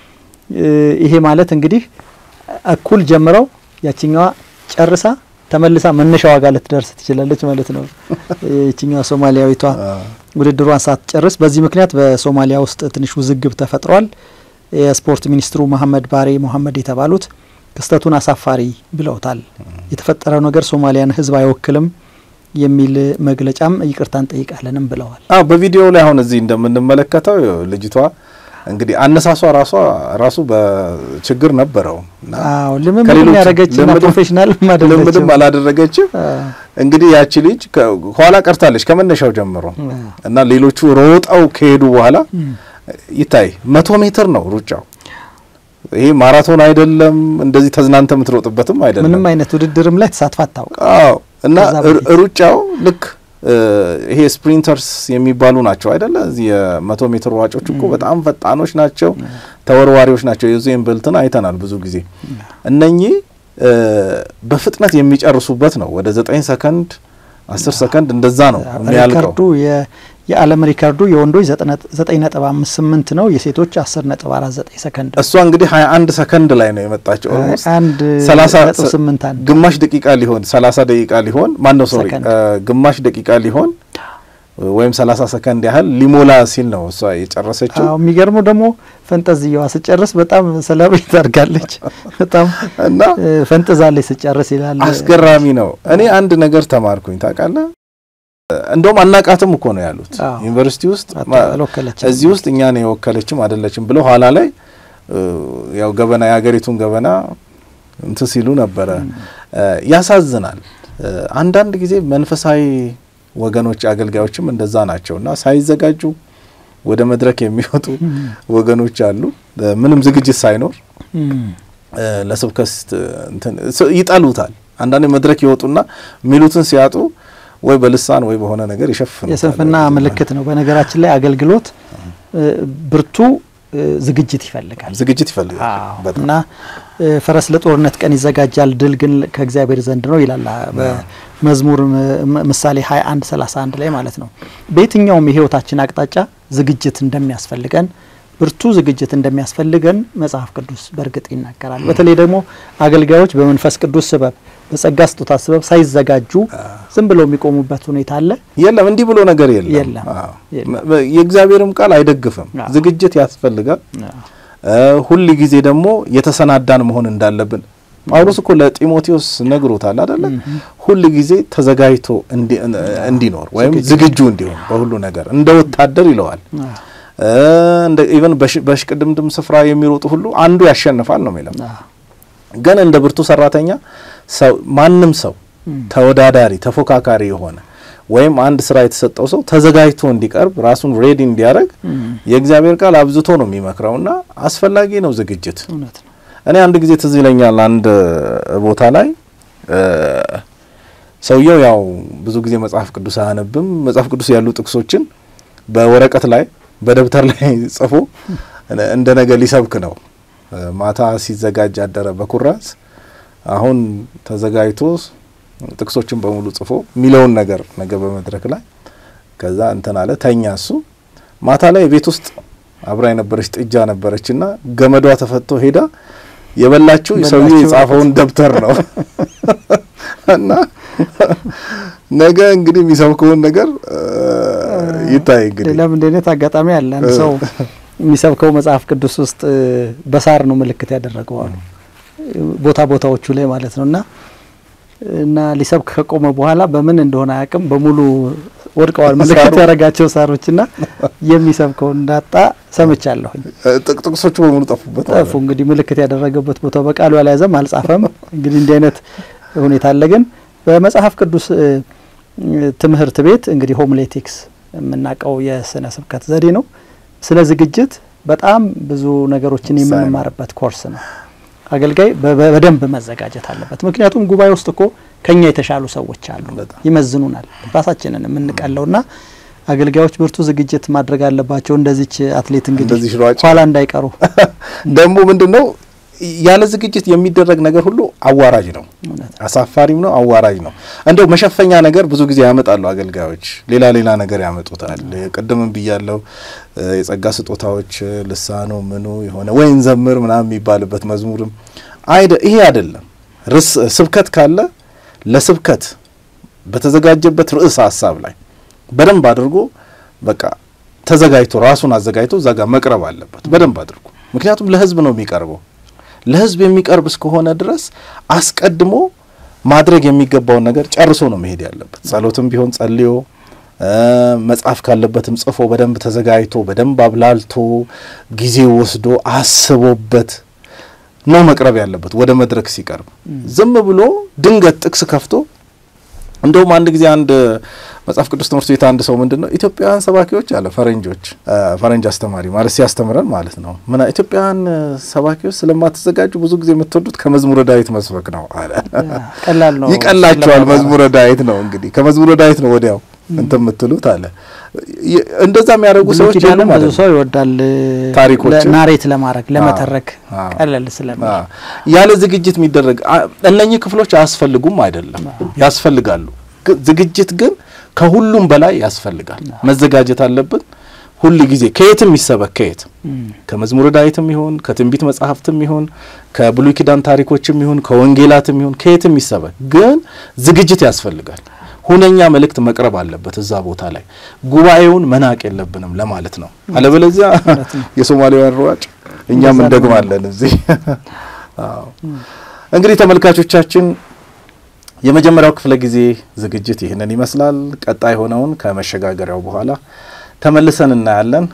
ይሄ ማለት እንግዲህ እኩል ጀምረው ያችኛዋ ጨርሳ ተመልሳ መነሻዋ ጋር ልትደርስ ትችላለች ማለት ነው። ይችኛዋ ሶማሊያዊቷ ውድድሯን ሳትጨርስ በዚህ ምክንያት በሶማሊያ ውስጥ ትንሽ ውዝግብ ተፈጥሯል። የስፖርት ሚኒስትሩ መሐመድ ባሬ ሞሐመድ የተባሉት ክስተቱን አሳፋሪ ብለውታል። የተፈጠረው ነገር ሶማሊያን ሕዝብ አይወክልም የሚል መግለጫም ይቅርታ እንጠይቃለንም ብለዋል። አዎ በቪዲዮ ላይ አሁን እዚህ እንደምንመለከተው ልጅቷ እንግዲህ አነሳሷ ራሷ ራሱ በችግር ነበረው። አዎ ልምምድ ያደረገችና ፕሮፌሽናል ልምምድም አላደረገችም። እንግዲህ ያቺ ልጅ ኋላ ቀርታለች ከመነሻው ጀምሮ እና ሌሎቹ ሮጠው ከሄዱ በኋላ ይታይ መቶ ሜትር ነው ሩጫው። ይሄ ማራቶን አይደለም፣ እንደዚህ ተዝናንተ የምትሮጥበትም አይደለም። ምንም አይነት ውድድርም ላይ ተሳትፋ አታውቅ። አዎ እና ሩጫው ልክ ይሄ ስፕሪንተርስ የሚባሉ ናቸው አይደለ? እዚህ የመቶ ሜትር ሯጮች እኮ በጣም ፈጣኖች ናቸው፣ ተወርዋሪዎች ናቸው። የዩዜን ቦልትን አይተናል ብዙ ጊዜ። እነኚህ በፍጥነት የሚጨርሱበት ነው። ወደ ዘጠኝ ሰከንድ አስር ሰከንድ እንደዛ ነው የሚያልቀው። የዓለም ሪካርዱ የወንዶች ዘጠኝ ነጥብ አምስት ስምንት ነው። የሴቶች አስር ነጥብ አራት ዘጠኝ ሰከንድ እሷ እንግዲህ ሀያ አንድ ሰከንድ ላይ ነው የመጣቸው። አንድ ሰላሳ ነጥብ ስምንት አንድ ግማሽ ደቂቃ ሊሆን ሰላሳ ደቂቃ ሊሆን ማን ነው ሶሪ ግማሽ ደቂቃ ሊሆን ወይም ሰላሳ ሰከንድ ያህል ሊሞላ ሲል ነው እሷ የጨረሰችው። አዎ የሚገርመው ደግሞ ፈንጠዝያዋ ስጨርስ በጣም ሰለብሬት አድርጋለች። በጣም እና ፈንጥዛለች ስጨርስ ይላል። አስገራሚ ነው። እኔ አንድ ነገር ተማርኩኝ ታውቃለህ። እንደውም አናቃትም እኮ ነው ያሉት ዩኒቨርሲቲ ውስጥ አልወከለችም። እዚህ ውስጥ እኛን የወከለችም አይደለችም ብለው ኋላ ላይ ያው ገበና የሀገሪቱን ገበና እንትን ሲሉ ነበረ። ያሳዝናል። አንዳንድ ጊዜ መንፈሳዊ ወገኖች አገልጋዮችም እንደዛ ናቸው እና ሳይዘጋጁ ወደ መድረክ የሚወጡ ወገኖች አሉ። ምንም ዝግጅት ሳይኖር ለስብከት ይጠሉታል። አንዳንድ መድረክ ይወጡና የሚሉትን ሲያጡ ወይ በልሳን ወይ በሆነ ነገር ይሸፍኑ። የስንፍና ምልክት ነው። በነገራችን ላይ አገልግሎት ብርቱ ዝግጅት ይፈልጋል ዝግጅት ይፈልጋል እና ፈረስ ለጦርነት ቀን ይዘጋጃል፣ ድል ግን ከእግዚአብሔር ዘንድ ነው ይላል በመዝሙር ምሳሌ 21 31 ላይ ማለት ነው። በየትኛውም የህይወታችን አቅጣጫ ዝግጅት እንደሚያስፈልገን ብርቱ ዝግጅት እንደሚያስፈልገን መጽሐፍ ቅዱስ በእርግጥ ይናገራል። በተለይ ደግሞ አገልጋዮች በመንፈስ ቅዱስ ስበብ በጸጋ ስጦታ ስበብ ሳይዘጋጁ ዝም ብለው የሚቆሙበት ሁኔታ አለ። የለም እንዲህ ብሎ ነገር የለም። የለም። አዎ። የለም። መ- የእግዚአብሔርም ቃል አይደግፍም። አዎ። ዝግጅት ያስፈልጋል። ሁል ጊዜ ደግሞ የተሰናዳን መሆን እንዳለብን ጳውሎስ እኮ ለጢሞቴዎስ ነግሮታል አደለ? ሁል ጊዜ ተዘጋጅቶ እንዲ- እንዲኖር ወይም ዝግጁ እንዲሆን በሁሉ ነገር እንደ ወታደር ይለዋል። እ፣ እንደ ኢቨን በሽ- በሽቅድምድም ስፍራ የሚሮጡ ሁሉ አንዱ ያሸንፋል ነው የሚለው። ግን እንደ ብርቱ ሰራተኛ ሰው ማንም ሰው ተወዳዳሪ ተፎካካሪ የሆነ ወይም አንድ ስራ የተሰጠው ሰው ተዘጋጅቶ እንዲቀርብ ራሱን ሬዲ እንዲያደርግ የእግዚአብሔር ቃል አብዝቶ ነው የሚመክረውና አስፈላጊ ነው ዝግጅት። እውነት ነው። እኔ አንድ ጊዜ ትዝ ይለኛል አንድ ቦታ ላይ እ፣ ሰውየው ያው ብዙ ጊዜ መጽሐፍ ቅዱስ አያነብም። መጽሐፍ ቅዱስ ያሉ ጥቅሶችን በወረቀት ላይ በደብተር ላይ ጽፎ እንደ ነገ ሊሰብክ ነው። እ፣ ማታ ሲዘጋጅ አደረ በኩራዝ አሁን ተዘጋጅቶ ጥቅሶችን በሙሉ ጽፎ የሚለውን ነገር ነገ በመድረክ ላይ ከዛ እንትን አለ ተኛ። እሱ ማታ ላይ ቤት ውስጥ አብራ የነበረች ጥጃ ነበረች እና ገመዷ ተፈቶ ሄዳ የበላችው ሰውዬ በላችው የጻፈውን ደብተር ነው እና ነገ እንግዲህ የሚሰብከውን ነገር እ፣ ይታይ እንግዲህ ሌላም እንደ አይነት አጋጣሚ አለ። አንድ ሰው የሚሰብከው መጽሐፍ ቅዱስ ውስጥ እ፣ በሳር ነው ምልክት ያደረገው አሉ ቦታ ቦታዎቹ ላይ ማለት ነው እና እና ሊሰብክ ከቆመ በኋላ በምን እንደሆነ አያውቅም በሙሉ ወድቀዋል ምልክት ሳሩ። ያደረጋቸው ሳሮችና የሚሰብከው እንዳጣ ሰምቻለሁኝ። እ፣ ጥቅ- ጥቅሶቹ በሙሉ ጠፉበት ማለት ጠፉ ነው። እንግዲህ ምልክት ያደረገበት ቦታ በቃሉ አልያዘም አልጻፈም። እንግዲህ እንዲህ አይነት ሁኔታ አለ። ግን በመጽሐፍ ቅዱስ እ፣ ትምህርት ቤት እንግዲህ ሆምሌቲክስ የምናውቀው የስነ ስብከት ዘዴ ነው። ስለ ዝግጅት በጣም ብዙ ነገሮችን ወሳኝ ነው። የምንማርበት ኮርስ ነው። አገልጋይ በ- በ- በደንብ መዘጋጀት አለበት። ምክንያቱም ጉባኤ ውስጥ እኮ ከኛ የተሻሉ ሰዎች አሉ፣ በጣም። ይመዝኑናል፣ ራሳችንን የምንቀለውና አገልጋዮች ብርቱ ዝግጅት ማድረግ አለባቸው። እንደዚች አትሌት እንግዲህ እንደዚች ሯጭ ኋላ እንዳይቀሩ ደግሞ ምንድን ነው ያለ ዝግጅት የሚደረግ ነገር ሁሉ አዋራጅ ነው፣ እውነት አሳፋሪም ነው፣ አዋራጅ ነው። እንደው መሸፈኛ ነገር ብዙ ጊዜ ያመጣሉ አገልጋዮች፣ ሌላ ሌላ ነገር ያመጡታል። ቅድምም ብያለው የጸጋ ስጦታዎች ልሳኑ ምኑ የሆነ ወይን ዘምር ምናምን የሚባልበት መዝሙርም አይደ ይሄ አይደለም። ርዕስ ስብከት ካለ ለስብከት በተዘጋጀበት ርዕስ ሀሳብ ላይ በደንብ አድርጎ በቃ ተዘጋጅቶ ራሱን አዘጋጅቶ እዛ ጋር መቅረብ አለበት በደንብ አድርጎ። ምክንያቱም ለሕዝብ ነው የሚቀርበው። ለሕዝብ የሚቀርብ እስከሆነ ድረስ አስቀድሞ ማድረግ የሚገባውን ነገር ጨርሶ ነው መሄድ ያለበት። ጸሎትም ቢሆን ጸልዮ መጻፍ ካለበትም ጽፎ በደንብ ተዘጋጅቶ በደንብ አብላልቶ ጊዜ ወስዶ አስቦበት ነው መቅረብ ያለበት ወደ መድረክ ሲቀርብ። ዝም ብሎ ድንገት ጥቅስ ከፍቶ እንደውም አንድ ጊዜ አንድ መጽሐፍ ቅዱስ ትምህርት ቤት አንድ ሰው ምንድን ነው ኢትዮጵያውያን ሰባኪዎች አለ ፈረንጆች ፈረንጅ አስተማሪ ማለት ሲያስተምረን ማለት ነው ምን ኢትዮጵያውያን ሰባኪዎች ስለማትዘጋጁ ብዙ ጊዜ የምትወዱት ከመዝሙረ ዳዊት መስበክ ነው አለ። ቀላል ነው፣ ይቀላቸዋል። መዝሙረ ዳዊት ነው እንግዲህ ከመዝሙረ ዳዊት ነው ወዲያው እንትን የምትሉት አለ። እንደዛ የሚያደርጉ ሰዎች ኪዳንም የሉም ብዙ ማለት ነው። ሰው ይወዳል ታሪኮችን? ናሬት ለማድረግ ለመተረክ አዎ። ቀለል ስለሚል አ- ያለ ዝግጅት የሚደረግ አ- እነኚህ ክፍሎች አያስፈልጉም አይደለም፣ ያስፈልጋሉ። ግ- ዝግጅት ግን ከሁሉም በላይ ያስፈልጋል። መዘጋጀት አለብን ሁል ጊዜ ከየትም ይሰበክ ከየትም ከመዝሙረ ዳዊትም ይሁን ከትንቢት መጽሐፍትም ይሁን ከብሉይ ኪዳን ታሪኮችም ይሁን ከወንጌላትም ይሁን ከየትም ይሰበክ፣ ግን ዝግጅት ያስፈልጋል። ሁነኛ መልእክት መቅረብ አለበት እዛ ቦታ ላይ ጉባኤውን መናቅ የለብንም ለማለት ነው። አለበለዚያ የሶማሌዋን ሯጭ እኛም እንደዛ ነው እንደግማለን እዚህ። አዎ። እንግዲህ ተመልካቾቻችን የመጀመሪያው ክፍለ ጊዜ ዝግጅት ይህንን ይመስላል። ቀጣይ ሆነውን ከመሸጋገሪያው በኋላ ተመልሰን እናያለን።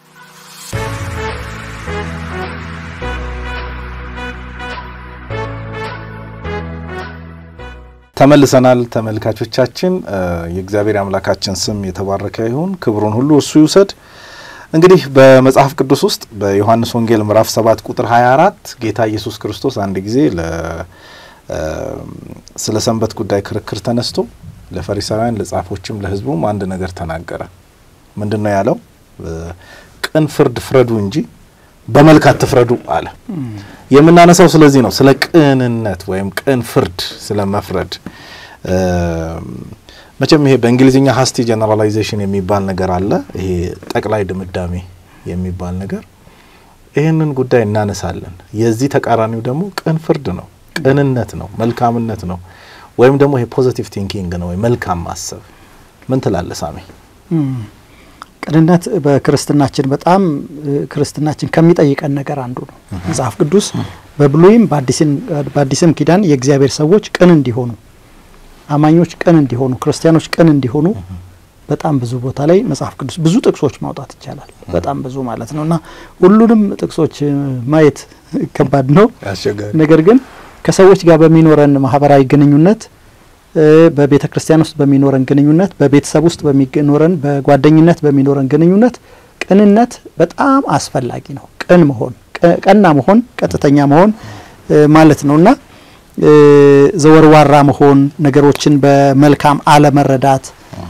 ተመልሰናል ተመልካቾቻችን። እ የእግዚአብሔር አምላካችን ስም የተባረከ ይሁን፣ ክብሩን ሁሉ እሱ ይውሰድ። እንግዲህ በመጽሐፍ ቅዱስ ውስጥ በዮሐንስ ወንጌል ምዕራፍ 7 ቁጥር 24 ጌታ ኢየሱስ ክርስቶስ አንድ ጊዜ ለ እ ስለ ሰንበት ጉዳይ ክርክር ተነስቶ ለፈሪሳውያን ለጻፎችም ለሕዝቡም አንድ ነገር ተናገረ። ምንድን ነው ያለው? እ ቅን ፍርድ ፍረዱ እንጂ በመልክ አትፍረዱ አለ። የምናነሳው ስለዚህ ነው፣ ስለ ቅንነት ወይም ቅን ፍርድ ስለ መፍረድ። መቼም ይሄ በእንግሊዝኛ ሀስቲ ጀነራላይዜሽን የሚባል ነገር አለ። ይሄ ጠቅላይ ድምዳሜ የሚባል ነገር ይህንን ጉዳይ እናነሳለን። የዚህ ተቃራኒው ደግሞ ቅን ፍርድ ነው፣ ቅንነት ነው፣ መልካምነት ነው፣ ወይም ደግሞ ይሄ ፖዚቲቭ ቲንኪንግ ነው፣ ወይ መልካም ማሰብ። ምን ትላለህ ሳሚ? ቅንነት በክርስትናችን በጣም ክርስትናችን ከሚጠይቀን ነገር አንዱ ነው። መጽሐፍ ቅዱስ በብሉይም በአዲስም ኪዳን የእግዚአብሔር ሰዎች ቅን እንዲሆኑ፣ አማኞች ቅን እንዲሆኑ፣ ክርስቲያኖች ቅን እንዲሆኑ በጣም ብዙ ቦታ ላይ መጽሐፍ ቅዱስ ብዙ ጥቅሶች ማውጣት ይቻላል። በጣም ብዙ ማለት ነው እና ሁሉንም ጥቅሶች ማየት ከባድ ነው። ነገር ግን ከሰዎች ጋር በሚኖረን ማህበራዊ ግንኙነት በቤተ ክርስቲያን ውስጥ በሚኖረን ግንኙነት፣ በቤተሰብ ውስጥ በሚኖረን በጓደኝነት በሚኖረን ግንኙነት ቅንነት በጣም አስፈላጊ ነው። ቅን መሆን፣ ቀና መሆን፣ ቀጥተኛ መሆን ማለት ነው እና ዘወርዋራ መሆን፣ ነገሮችን በመልካም አለመረዳት፣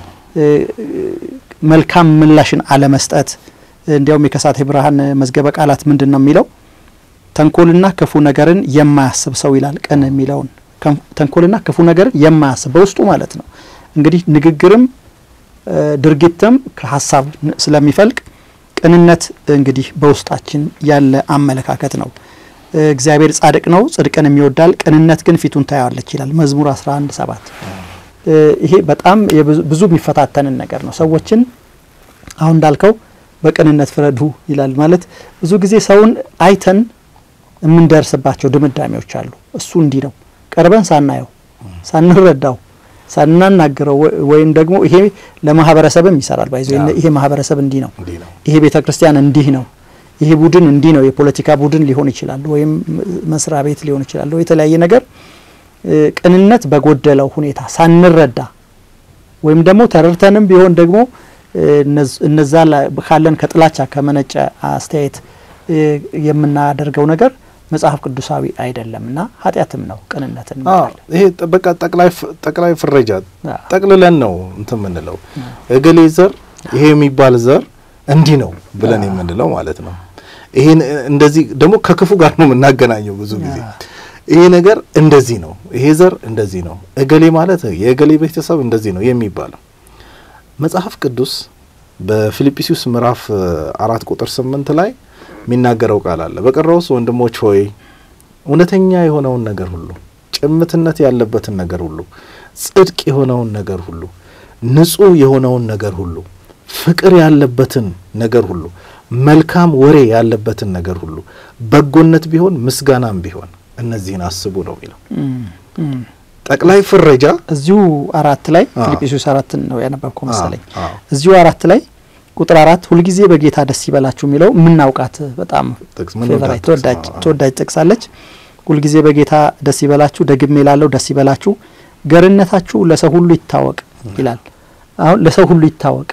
መልካም ምላሽን አለመስጠት። እንዲያውም የከሳቴ ብርሃን መዝገበ ቃላት ምንድን ነው የሚለው? ተንኮልና ክፉ ነገርን የማያስብ ሰው ይላል። ቅን የሚለውን ተንኮልና ክፉ ነገርን የማያስብ በውስጡ ማለት ነው። እንግዲህ ንግግርም ድርጊትም ከሀሳብ ስለሚፈልቅ ቅንነት እንግዲህ በውስጣችን ያለ አመለካከት ነው። እግዚአብሔር ጻድቅ ነው፣ ጽድቅን የሚወዳል፣ ቅንነት ግን ፊቱን ታያዋለች ይላል መዝሙር 11 ሰባት ይሄ በጣም ብዙ የሚፈታተንን ነገር ነው። ሰዎችን አሁን እንዳልከው በቅንነት ፍረዱ ይላል ማለት ብዙ ጊዜ ሰውን አይተን የምንደርስባቸው ድምዳሜዎች አሉ። እሱ እንዲህ ነው ቀርበን ሳናየው ሳንረዳው ሳናናግረው ወይም ደግሞ ይሄ ለማህበረሰብም ይሰራል ባይዞ ይሄ ማህበረሰብ እንዲህ ነው፣ ይሄ ቤተ ክርስቲያን እንዲህ ነው፣ ይሄ ቡድን እንዲህ ነው። የፖለቲካ ቡድን ሊሆን ይችላል፣ ወይም መስሪያ ቤት ሊሆን ይችላል፣ የተለያየ ነገር ቅንነት በጎደለው ሁኔታ ሳንረዳ ወይም ደግሞ ተረድተንም ቢሆን ደግሞ እነዛ ካለን ከጥላቻ ከመነጨ አስተያየት የምናደርገው ነገር መጽሐፍ ቅዱሳዊ አይደለም እና ኃጢአትም ነው። ቅንነትን ይሄ በቃ ጠቅላይ ፍረጃ ጠቅልለን ነው እንትን የምንለው እገሌ ዘር ይሄ የሚባል ዘር እንዲህ ነው ብለን የምንለው ማለት ነው። ይሄን እንደዚህ ደግሞ ከክፉ ጋር ነው የምናገናኘው ብዙ ጊዜ ይሄ ነገር እንደዚህ ነው፣ ይሄ ዘር እንደዚህ ነው፣ እገሌ ማለት የእገሌ ቤተሰብ እንደዚህ ነው የሚባለው መጽሐፍ ቅዱስ በፊልጵስዩስ ምዕራፍ አራት ቁጥር ስምንት ላይ የሚናገረው ቃል አለ። በቀረውስ ወንድሞች ሆይ እውነተኛ የሆነውን ነገር ሁሉ፣ ጭምትነት ያለበትን ነገር ሁሉ፣ ጽድቅ የሆነውን ነገር ሁሉ፣ ንጹሕ የሆነውን ነገር ሁሉ፣ ፍቅር ያለበትን ነገር ሁሉ፣ መልካም ወሬ ያለበትን ነገር ሁሉ፣ በጎነት ቢሆን ምስጋናም ቢሆን እነዚህን አስቡ ነው የሚለው ጠቅላይ ፍረጃ እዚሁ አራት ላይ ፊልጵስዩስ አራትን ነው ያነበብከው መሰለኝ። እዚሁ አራት ላይ ቁጥር አራት ሁልጊዜ በጌታ ደስ ይበላችሁ የሚለው የምናውቃት በጣም ፌቨራይት ተወዳጅ ጥቅሳለች። ሁልጊዜ በጌታ ደስ ይበላችሁ፣ ደግሜ ላለው ደስ ይበላችሁ፣ ገርነታችሁ ለሰው ሁሉ ይታወቅ ይላል። አሁን ለሰው ሁሉ ይታወቅ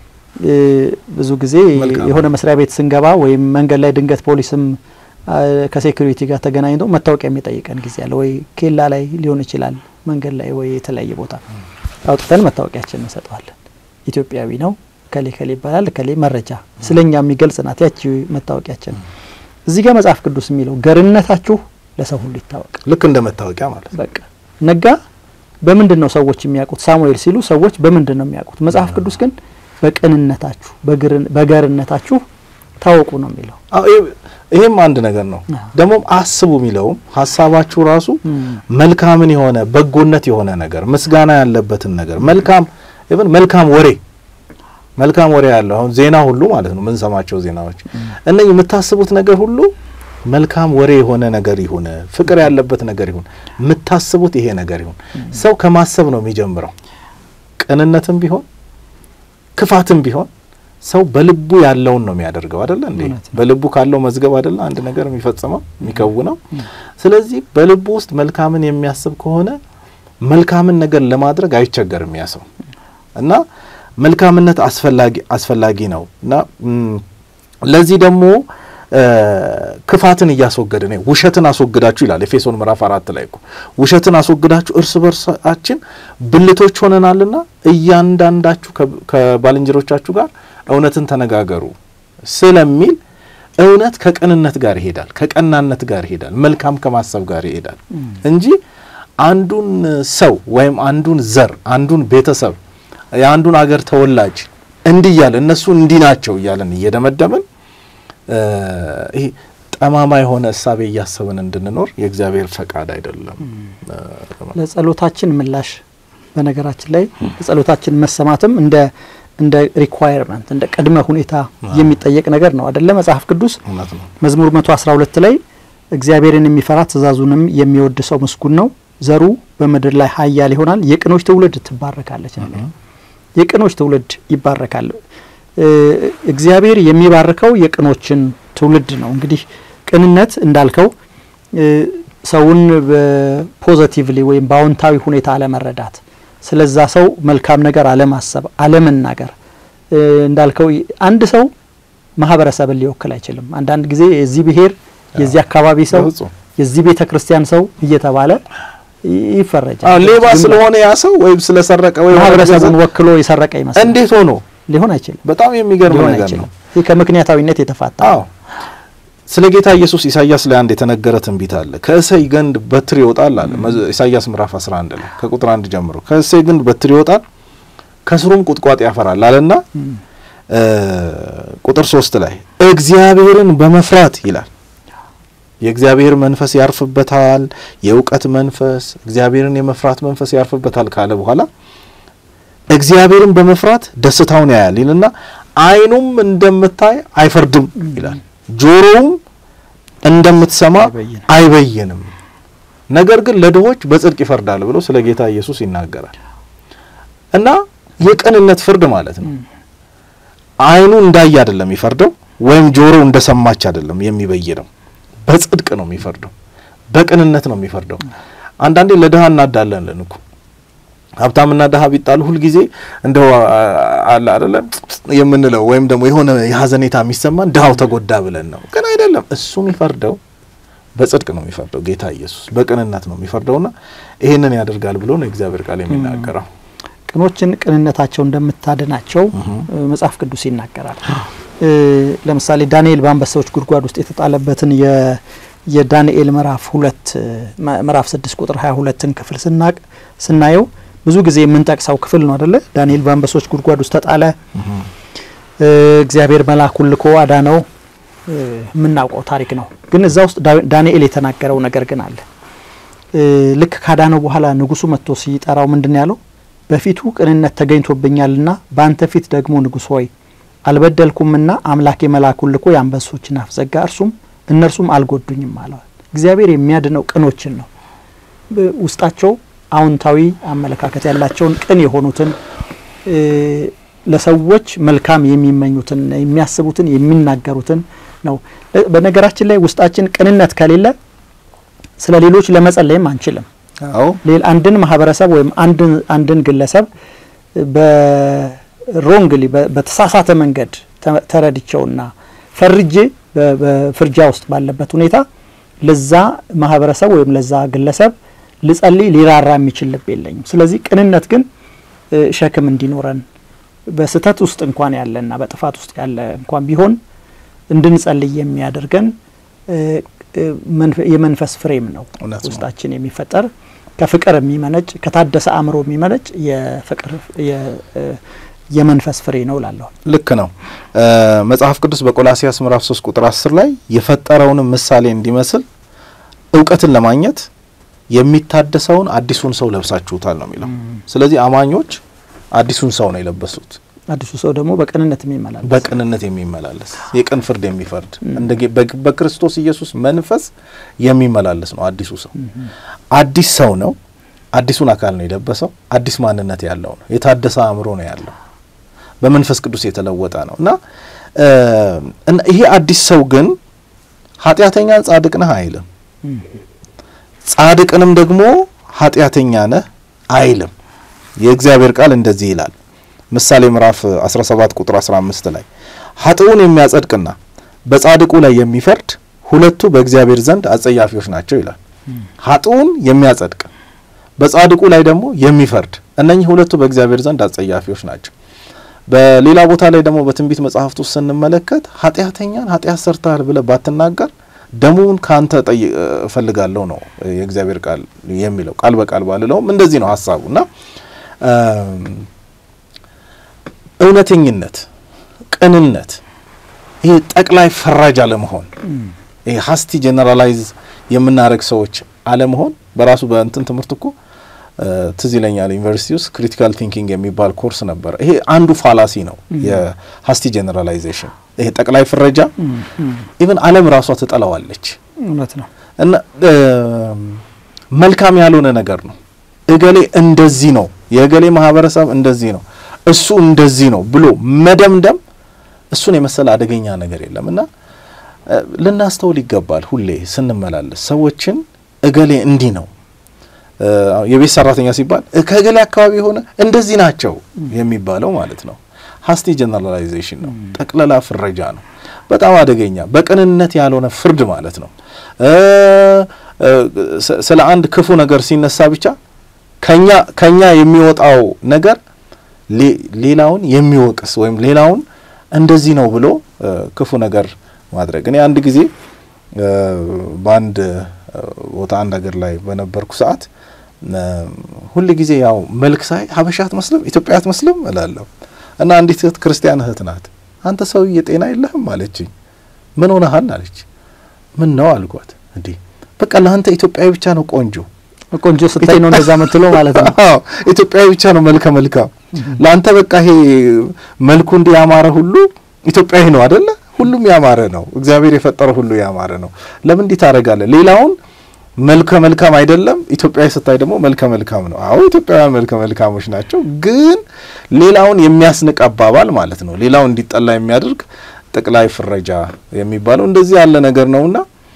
ብዙ ጊዜ የሆነ መስሪያ ቤት ስንገባ ወይም መንገድ ላይ ድንገት ፖሊስም ከሴኩሪቲ ጋር ተገናኝቶ መታወቂያ የሚጠይቀን ጊዜ አለ። ወይ ኬላ ላይ ሊሆን ይችላል፣ መንገድ ላይ ወይ የተለያየ ቦታ አውጥተን መታወቂያችን እንሰጠዋለን። ኢትዮጵያዊ ነው ከሌ ከሌ ይባላል። ከሌ መረጃ ስለኛ የሚገልጽ ናት ያቺ መታወቂያችን። እዚህ ጋር መጽሐፍ ቅዱስ የሚለው ገርነታችሁ ለሰው ሁሉ ይታወቅ፣ ልክ እንደ መታወቂያ ማለት በቃ ነጋ። በምንድን ነው ሰዎች የሚያውቁት? ሳሙኤል ሲሉ ሰዎች በምንድን ነው የሚያውቁት? መጽሐፍ ቅዱስ ግን በቅንነታችሁ በገርነታችሁ ታወቁ ነው የሚለው። ይሄም አንድ ነገር ነው። ደግሞም አስቡ የሚለውም ሀሳባችሁ ራሱ መልካምን የሆነ በጎነት የሆነ ነገር ምስጋና ያለበትን ነገር መልካም ኢቭን መልካም ወሬ መልካም ወሬ ያለው አሁን ዜና ሁሉ ማለት ነው የምንሰማቸው ዜናዎች እነዚህ የምታስቡት ነገር ሁሉ መልካም ወሬ የሆነ ነገር ይሁን፣ ፍቅር ያለበት ነገር ይሁን፣ የምታስቡት ይሄ ነገር ይሁን። ሰው ከማሰብ ነው የሚጀምረው። ቅንነትም ቢሆን ክፋትም ቢሆን ሰው በልቡ ያለውን ነው የሚያደርገው አይደለ እንዴ? በልቡ ካለው መዝገብ አይደለ አንድ ነገር የሚፈጽመው የሚከውነው። ስለዚህ በልቡ ውስጥ መልካምን የሚያስብ ከሆነ መልካምን ነገር ለማድረግ አይቸገርም ያ ሰው እና መልካምነት አስፈላጊ አስፈላጊ ነው እና ለዚህ ደግሞ ክፋትን እያስወገደ ነው። ውሸትን አስወግዳችሁ ይላል ኤፌሶን ምዕራፍ አራት ላይ እኮ ውሸትን አስወግዳችሁ እርስ በርሳችን ብልቶች ሆነናልና እያንዳንዳችሁ ከባልንጀሮቻችሁ ጋር እውነትን ተነጋገሩ ስለሚል እውነት ከቅንነት ጋር ይሄዳል፣ ከቀናነት ጋር ይሄዳል፣ መልካም ከማሰብ ጋር ይሄዳል እንጂ አንዱን ሰው ወይም አንዱን ዘር አንዱን ቤተሰብ የአንዱን አገር ተወላጅ እንዲህ እያለ እነሱ እንዲህ ናቸው እያለን እየደመደምን ይሄ ጠማማ የሆነ እሳቤ እያሰብን እንድንኖር የእግዚአብሔር ፈቃድ አይደለም። ለጸሎታችን ምላሽ በነገራችን ላይ ለጸሎታችን መሰማትም እንደ እንደ ሪኳየርመንት እንደ ቅድመ ሁኔታ የሚጠየቅ ነገር ነው አደለ? መጽሐፍ ቅዱስ እውነት ነው። መዝሙር መቶ አስራ ሁለት ላይ እግዚአብሔርን የሚፈራ ትእዛዙንም የሚወድ ሰው ምስጉን ነው፣ ዘሩ በምድር ላይ ኃያል ይሆናል፣ የቅኖች ትውልድ ትባረካለች። የቅኖች ትውልድ ይባረካል። እግዚአብሔር የሚባርከው የቅኖችን ትውልድ ነው። እንግዲህ ቅንነት እንዳልከው ሰውን በፖዘቲቭሊ ወይም በአዎንታዊ ሁኔታ አለመረዳት፣ ስለዛ ሰው መልካም ነገር አለማሰብ፣ አለመናገር እንዳልከው አንድ ሰው ማህበረሰብን ሊወክል አይችልም። አንዳንድ ጊዜ የዚህ ብሔር የዚህ አካባቢ ሰው የዚህ ቤተ ክርስቲያን ሰው እየተባለ ይፈረጃል። ሌባ ስለሆነ ያ ሰው ወይም ስለሰረቀ ወይ ማህበረሰቡን ወክሎ የሰረቀ ይመስላል። እንዴት ሆኖ ሊሆን አይችልም። በጣም የሚገርም ሊሆን ነገር አይችልም። ነው። ይህ ከምክንያታዊነት የተፋታ አዎ ስለ ጌታ ኢየሱስ ኢሳይያስ ላይ አንድ የተነገረ ትንቢት አለ። ከእሰይ ግንድ በትር ይወጣል አለ መዝ- ኢሳይያስ ምዕራፍ 11 ላይ ከቁጥር አንድ ጀምሮ ከእሰይ ግንድ በትር ይወጣል ከስሩም ቁጥቋጥ ያፈራል አለና ቁጥር ሶስት ላይ እግዚአብሔርን በመፍራት ይላል የእግዚአብሔር መንፈስ ያርፍበታል፣ የእውቀት መንፈስ እግዚአብሔርን የመፍራት መንፈስ ያርፍበታል ካለ በኋላ እግዚአብሔርን በመፍራት ደስታውን ያያል ይልና ዓይኑም እንደምታይ አይፈርድም ይላል፣ ጆሮውም እንደምትሰማ አይበይንም። አይበይንም፣ ነገር ግን ለድሆች በጽድቅ ይፈርዳል ብሎ ስለ ጌታ ኢየሱስ ይናገራል። እና የቅንነት ፍርድ ማለት ነው። ዓይኑ እንዳየ አይደለም የሚፈርደው፣ ወይም ጆሮው እንደሰማች አይደለም የሚበይነው። በጽድቅ ነው የሚፈርደው፣ በቅንነት ነው የሚፈርደው። አንዳንዴ ለድሀ እናዳለን እኮ ሀብታምና ድሀ ቢጣሉ ሁልጊዜ እንደው አለ አይደለ የምንለው ወይም ደግሞ የሆነ የሀዘኔታ የሚሰማን ድሀው ተጎዳ ብለን ነው። ግን አይደለም። እሱ የሚፈርደው በጽድቅ ነው የሚፈርደው። ጌታ ኢየሱስ በቅንነት ነው የሚፈርደውና ይሄንን ያደርጋል ብሎ ነው እግዚአብሔር ቃል የሚናገረው። ቅኖችን ቅንነታቸው እንደምታድናቸው መጽሐፍ ቅዱስ ይናገራል። ለምሳሌ ዳንኤል በአንበሳዎች ጉድጓድ ውስጥ የተጣለበትን የዳንኤል ምዕራፍ ሁለት ምዕራፍ ስድስት ቁጥር ሀያ ሁለትን ክፍል ስናቅ ስናየው ብዙ ጊዜ የምንጠቅሰው ክፍል ነው አደለ? ዳንኤል በአንበሶች ጉድጓድ ውስጥ ተጣለ። እግዚአብሔር መልአኩን ልኮ አዳነው። የምናውቀው ታሪክ ነው። ግን እዛ ውስጥ ዳንኤል የተናገረው ነገር ግን አለ። ልክ ካዳነው በኋላ ንጉሱ መጥቶ ሲጠራው ምንድን ያለው? በፊቱ ቅንነት ተገኝቶብኛልና በአንተ ፊት ደግሞ ንጉሥ ሆይ አልበደልኩምና አምላኬ መልአኩን ልኮ የአንበሶችን አፍ ዘጋ፣ እርሱም እነርሱም አልጎዱኝም አለዋል። እግዚአብሔር የሚያድነው ቅኖችን ነው። ውስጣቸው አዎንታዊ አመለካከት ያላቸውን ቅን የሆኑትን ለሰዎች መልካም የሚመኙትን የሚያስቡትን የሚናገሩትን ነው። በነገራችን ላይ ውስጣችን ቅንነት ከሌለ ስለ ሌሎች ለመጸለይም አንችልም። አዎ ሌላ አንድን ማህበረሰብ ወይም አንድን አንድን ግለሰብ በሮንግሊ በተሳሳተ መንገድ ተረድቸውና ፈርጄ በፍርጃ ውስጥ ባለበት ሁኔታ ለዛ ማህበረሰብ ወይም ለዛ ግለሰብ ልጸልይ ሊራራ የሚችል ልብ የለኝም። ስለዚህ ቅንነት ግን ሸክም እንዲኖረን በስህተት ውስጥ እንኳን ያለና በጥፋት ውስጥ ያለ እንኳን ቢሆን እንድንጸልይ የሚያደርገን የመንፈስ ፍሬም ነው። እውነት ነው። ውስጣችን የሚፈጠር ከፍቅር የሚመነጭ ከታደሰ አእምሮ የሚመነጭ የፍቅር የመንፈስ ፍሬ ነው እላለሁ። ልክ ነው። መጽሐፍ ቅዱስ በቆላሲያስ ምዕራፍ 3 ቁጥር 10 ላይ የፈጠረውንም ምሳሌ እንዲመስል እውቀትን ለማግኘት የሚታደሰውን አዲሱን ሰው ለብሳችሁታል ነው የሚለው። ስለዚህ አማኞች አዲሱን ሰው ነው የለበሱት። አዲሱ ሰው ደግሞ በቅንነት የሚመላለስ በቅንነት የሚመላለስ የቅን ፍርድ የሚፈርድ እንደ ጌ- በ- በክርስቶስ ኢየሱስ መንፈስ የሚመላለስ ነው አዲሱ ሰው። አዲስ ሰው ነው። አዲሱን አካል ነው የለበሰው። አዲስ ማንነት ያለው ነው። የታደሰ አእምሮ ነው ያለው። በመንፈስ ቅዱስ የተለወጠ ነው እና እ እና ይሄ አዲስ ሰው ግን ኃጢአተኛን ጻድቅ ነህ አይልም። ጻድቅንም ደግሞ ኃጢአተኛ ነህ አይልም። የእግዚአብሔር ቃል እንደዚህ ይላል። ምሳሌ ምዕራፍ 17 ቁጥር 15 ላይ ኃጥኡን የሚያጸድቅና በጻድቁ ላይ የሚፈርድ ሁለቱ በእግዚአብሔር ዘንድ አጸያፊዎች ናቸው ይላል። ኃጥኡን የሚያጸድቅ በጻድቁ ላይ ደግሞ የሚፈርድ እነኚህ ሁለቱ በእግዚአብሔር ዘንድ አጸያፊዎች ናቸው። በሌላ ቦታ ላይ ደግሞ በትንቢት መጽሐፍት ውስጥ ስንመለከት ኃጢአተኛን ኃጢአት ሰርተሃል ብለህ ባትናገር ደሙን ከአንተ እፈልጋለሁ ነው የእግዚአብሔር ቃል የሚለው። ቃል በቃል ባልለውም እንደዚህ ነው ሀሳቡ እና እውነተኝነት፣ ቅንነት፣ ይሄ ጠቅላይ ፈራጅ አለመሆን፣ ይሄ ሀስቲ ጀነራላይዝ የምናደርግ ሰዎች አለመሆን በራሱ በእንትን ትምህርት እኮ ትዝ ይለኛል ዩኒቨርሲቲ ውስጥ ክሪቲካል ቲንኪንግ የሚባል ኮርስ ነበረ። ይሄ አንዱ ፋላሲ ነው የሀስቲ ጀነራላይዜሽን። ይሄ ጠቅላይ ፍረጃ ኢቨን ዓለም ራሷ ትጠላዋለች። እውነት ነው እና መልካም ያልሆነ ነገር ነው። እገሌ እንደዚህ ነው፣ የእገሌ ማህበረሰብ እንደዚህ ነው፣ እሱ እንደዚህ ነው ብሎ መደምደም እሱን የመሰለ አደገኛ ነገር የለም እና ልናስተውል ይገባል። ሁሌ ስንመላለስ ሰዎችን እገሌ እንዲህ ነው የቤት ሰራተኛ ሲባል ከእገሌ አካባቢ የሆነ እንደዚህ ናቸው የሚባለው ማለት ነው። ሀስቲ ጀነራላይዜሽን ነው፣ ጠቅለላ ፍረጃ ነው። በጣም አደገኛ በቅንነት ያልሆነ ፍርድ ማለት ነው። ስለ አንድ ክፉ ነገር ሲነሳ ብቻ ከኛ ከኛ የሚወጣው ነገር ሌላውን የሚወቅስ ወይም ሌላውን እንደዚህ ነው ብሎ ክፉ ነገር ማድረግ። እኔ አንድ ጊዜ በአንድ ቦታ አንድ ሀገር ላይ በነበርኩ ሰዓት ሁል ጊዜ ያው መልክ ሳይ ሀበሻ አትመስልም፣ ኢትዮጵያ አትመስልም እላለሁ እና አንዲት እህት ክርስቲያን እህት ናት። አንተ ሰውዬ ጤና የለህም አለችኝ። ምን ሆነሃል አለች። ምን ነው አልኳት። እንዲህ በቃ ለአንተ ኢትዮጵያዊ ብቻ ነው ቆንጆ ቆንጆ ስታይ ነው እንደዛ ምትለው ማለት ነው። አዎ ኢትዮጵያዊ ብቻ ነው መልከ መልካም። ለአንተ በቃ ይሄ መልኩ እንዲህ ያማረ ሁሉ ኢትዮጵያዊ ነው አደለ? ሁሉም ያማረ ነው። እግዚአብሔር የፈጠረው ሁሉ ያማረ ነው። ለምን እንዲህ ታደርጋለህ? ሌላውን መልከ መልካም አይደለም፣ ኢትዮጵያዊ ስታይ ደግሞ መልከ መልካም ነው። አዎ ኢትዮጵያውያን መልከ መልካሞች ናቸው፣ ግን ሌላውን የሚያስንቅ አባባል ማለት ነው። ሌላው እንዲጠላ የሚያደርግ ጠቅላይ ፍረጃ የሚባለው እንደዚህ ያለ ነገር ነውና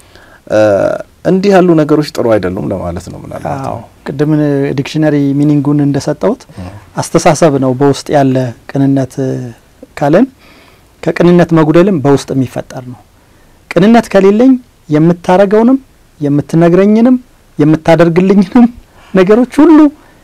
እንዲህ ያሉ ነገሮች ጥሩ አይደሉም ለማለት ነው። ምናልባት አዎ ቅድም ዲክሽነሪ ሚኒንጉን እንደሰጠሁት አስተሳሰብ ነው በውስጥ ያለ ቅንነት ካለን ከቅንነት መጉደልም በውስጥ የሚፈጠር ነው። ቅንነት ከሌለኝ የምታረገውንም የምትነግረኝንም የምታደርግልኝንም ነገሮች ሁሉ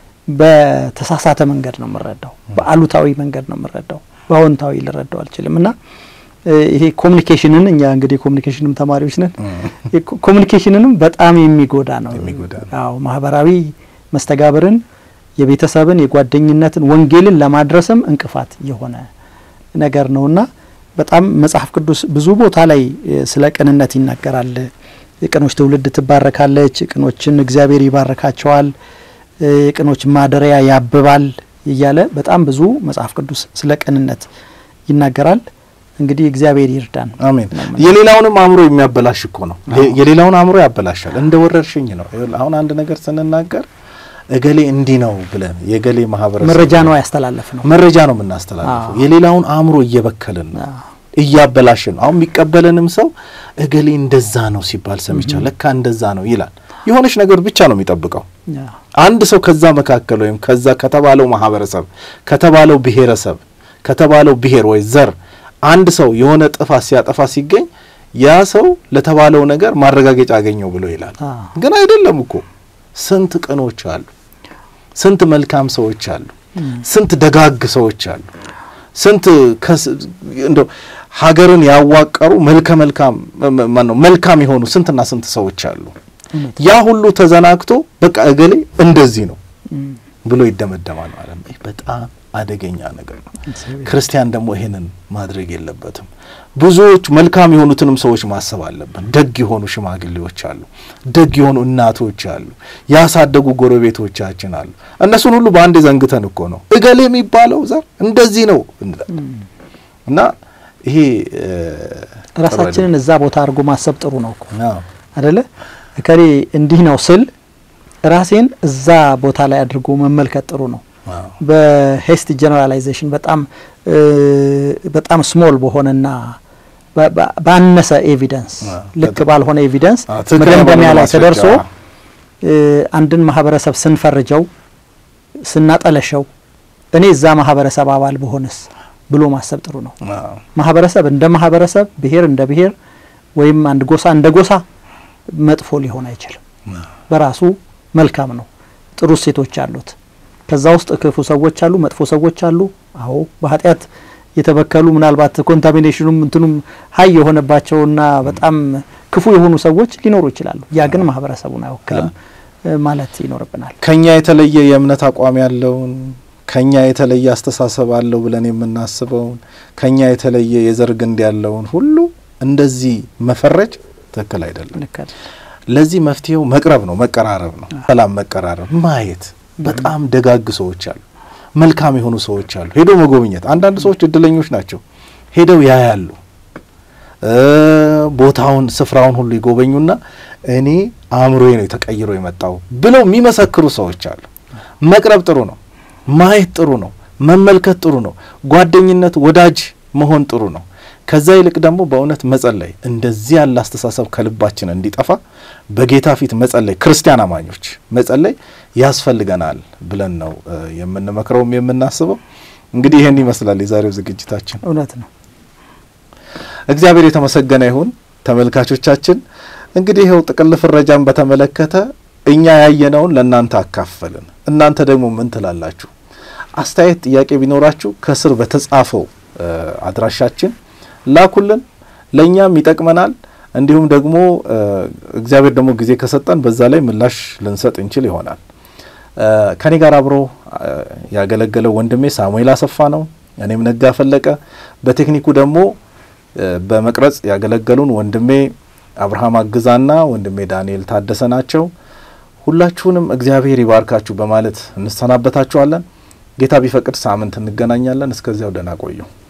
በተሳሳተ መንገድ ነው የምረዳው፣ በአሉታዊ መንገድ ነው የምረዳው፣ በአዎንታዊ ልረዳው አልችልም እና ይሄ ኮሚኒኬሽንን እኛ እንግዲህ ኮሚኒኬሽንም ተማሪዎች ነን። ኮሚኒኬሽንንም በጣም የሚጎዳ ነው። አዎ ማህበራዊ መስተጋብርን፣ የቤተሰብን፣ የጓደኝነትን፣ ወንጌልን ለማድረስም እንቅፋት የሆነ ነገር ነውና በጣም መጽሐፍ ቅዱስ ብዙ ቦታ ላይ ስለ ቅንነት ይናገራል። የቅኖች ትውልድ ትባረካለች፣ ቅኖችን እግዚአብሔር ይባርካቸዋል፣ የቅኖች ማደሪያ ያብባል እያለ በጣም ብዙ መጽሐፍ ቅዱስ ስለ ቅንነት ይናገራል። እንግዲህ እግዚአብሔር ይርዳን። አሜን። የሌላውንም አእምሮ የሚያበላሽ እኮ ነው። የሌላውን አእምሮ ያበላሻል። እንደ ወረርሽኝ ነው። አሁን አንድ ነገር ስንናገር እገሌ እንዲህ ነው ብለን የገሌ ማህበረሰብ መረጃ ነው ያስተላለፍ ነው መረጃ ነው የምናስተላልፈው። የሌላውን አእምሮ እየበከልን ነው እያበላሽን ነው። አሁን የሚቀበለንም ሰው እገሌ እንደዛ ነው ሲባል ሰምቻ ለካ እንደዛ ነው ይላል። የሆነች ነገር ብቻ ነው የሚጠብቀው። አንድ ሰው ከዛ መካከል ወይም ከዛ ከተባለው ማህበረሰብ ከተባለው ብሔረሰብ ከተባለው ብሔር ወይ ዘር አንድ ሰው የሆነ ጥፋት ሲያጠፋ ሲገኝ ያ ሰው ለተባለው ነገር ማረጋገጫ አገኘው ብሎ ይላል። ግን አይደለም እኮ ስንት ቅኖች አሉ፣ ስንት መልካም ሰዎች አሉ፣ ስንት ደጋግ ሰዎች አሉ፣ ስንት እንደው ሀገርን ያዋቀሩ መልከ መልካም ማነው መልካም የሆኑ ስንትና ስንት ሰዎች አሉ። ያ ሁሉ ተዘናግቶ በቃ እገሌ እንደዚህ ነው ብሎ ይደመደማል ማለት ነው። በጣም አደገኛ ነገር ነው። ክርስቲያን ደግሞ ይሄንን ማድረግ የለበትም። ብዙዎች መልካም የሆኑትንም ሰዎች ማሰብ አለብን። ደግ የሆኑ ሽማግሌዎች አሉ፣ ደግ የሆኑ እናቶች አሉ፣ ያሳደጉ ጎረቤቶቻችን አሉ። እነሱን ሁሉ በአንድ ዘንግተን እኮ ነው እገሌ የሚባለው ዘር እንደዚህ ነው እና ይሄ ራሳችንን እዛ ቦታ አድርጎ ማሰብ ጥሩ ነው እኮ አደለ? እከሌ እንዲህ ነው ስል ራሴን እዛ ቦታ ላይ አድርጎ መመልከት ጥሩ ነው። በሄስቲ ጀነራላይዜሽን በጣም በጣም ስሞል በሆነና ባነሰ ኤቪደንስ ልክ ባልሆነ ኤቪደንስ መደምደሚያ ላይ ተደርሶ አንድን ማህበረሰብ ስንፈርጀው ስናጠለሸው እኔ እዛ ማህበረሰብ አባል በሆንስ ብሎ ማሰብ ጥሩ ነው። ማህበረሰብ እንደ ማህበረሰብ፣ ብሔር እንደ ብሔር ወይም አንድ ጎሳ እንደ ጎሳ መጥፎ ሊሆን አይችልም። በራሱ መልካም ነው። ጥሩ እሴቶች አሉት። ከዛ ውስጥ ክፉ ሰዎች አሉ፣ መጥፎ ሰዎች አሉ። አዎ በኃጢአት የተበከሉ ምናልባት ኮንታሚኔሽኑም እንትኑም ሀይ የሆነባቸውና በጣም ክፉ የሆኑ ሰዎች ሊኖሩ ይችላሉ። ያ ግን ማህበረሰቡን አይወክልም ማለት ይኖርብናል። ከኛ የተለየ የእምነት አቋም ያለውን ከኛ የተለየ አስተሳሰብ አለው ብለን የምናስበውን ከኛ የተለየ የዘር ግንድ ያለውን ሁሉ እንደዚህ መፈረጅ ትክክል አይደለም። ለዚህ መፍትሄው መቅረብ ነው፣ መቀራረብ ነው። ሰላም፣ መቀራረብ፣ ማየት። በጣም ደጋግ ሰዎች አሉ፣ መልካም የሆኑ ሰዎች አሉ። ሄዶ መጎብኘት። አንዳንድ ሰዎች እድለኞች ናቸው፣ ሄደው ያያሉ፣ ቦታውን ስፍራውን ሁሉ ይጎበኙና እኔ አእምሮዬ ነው ተቀይሮ የመጣው ብለው የሚመሰክሩ ሰዎች አሉ። መቅረብ ጥሩ ነው። ማየት ጥሩ ነው። መመልከት ጥሩ ነው። ጓደኝነት፣ ወዳጅ መሆን ጥሩ ነው። ከዛ ይልቅ ደግሞ በእውነት መጸለይ፣ እንደዚህ ያለ አስተሳሰብ ከልባችን እንዲጠፋ በጌታ ፊት መጸለይ፣ ክርስቲያን አማኞች መጸለይ ያስፈልገናል ብለን ነው የምንመክረውም የምናስበው። እንግዲህ ይህን ይመስላል የዛሬው ዝግጅታችን። እውነት ነው። እግዚአብሔር የተመሰገነ ይሁን። ተመልካቾቻችን እንግዲህ ይኸው ጥቅል ፍረጃን በተመለከተ እኛ ያየነውን ለእናንተ አካፈልን። እናንተ ደግሞ ምን ትላላችሁ? አስተያየት፣ ጥያቄ ቢኖራችሁ ከስር በተጻፈው አድራሻችን ላኩልን። ለእኛም ይጠቅመናል። እንዲሁም ደግሞ እግዚአብሔር ደግሞ ጊዜ ከሰጠን በዛ ላይ ምላሽ ልንሰጥ እንችል ይሆናል። ከኔ ጋር አብሮ ያገለገለው ወንድሜ ሳሙኤል አሰፋ ነው። እኔም ነጋ ፈለቀ። በቴክኒኩ ደግሞ በመቅረጽ ያገለገሉን ወንድሜ አብርሃም አግዛና ወንድሜ ዳንኤል ታደሰ ናቸው። ሁላችሁንም እግዚአብሔር ይባርካችሁ በማለት እንሰናበታችኋለን። ጌታ ቢፈቅድ ሳምንት እንገናኛለን። እስከዚያው ደህና ቆዩ።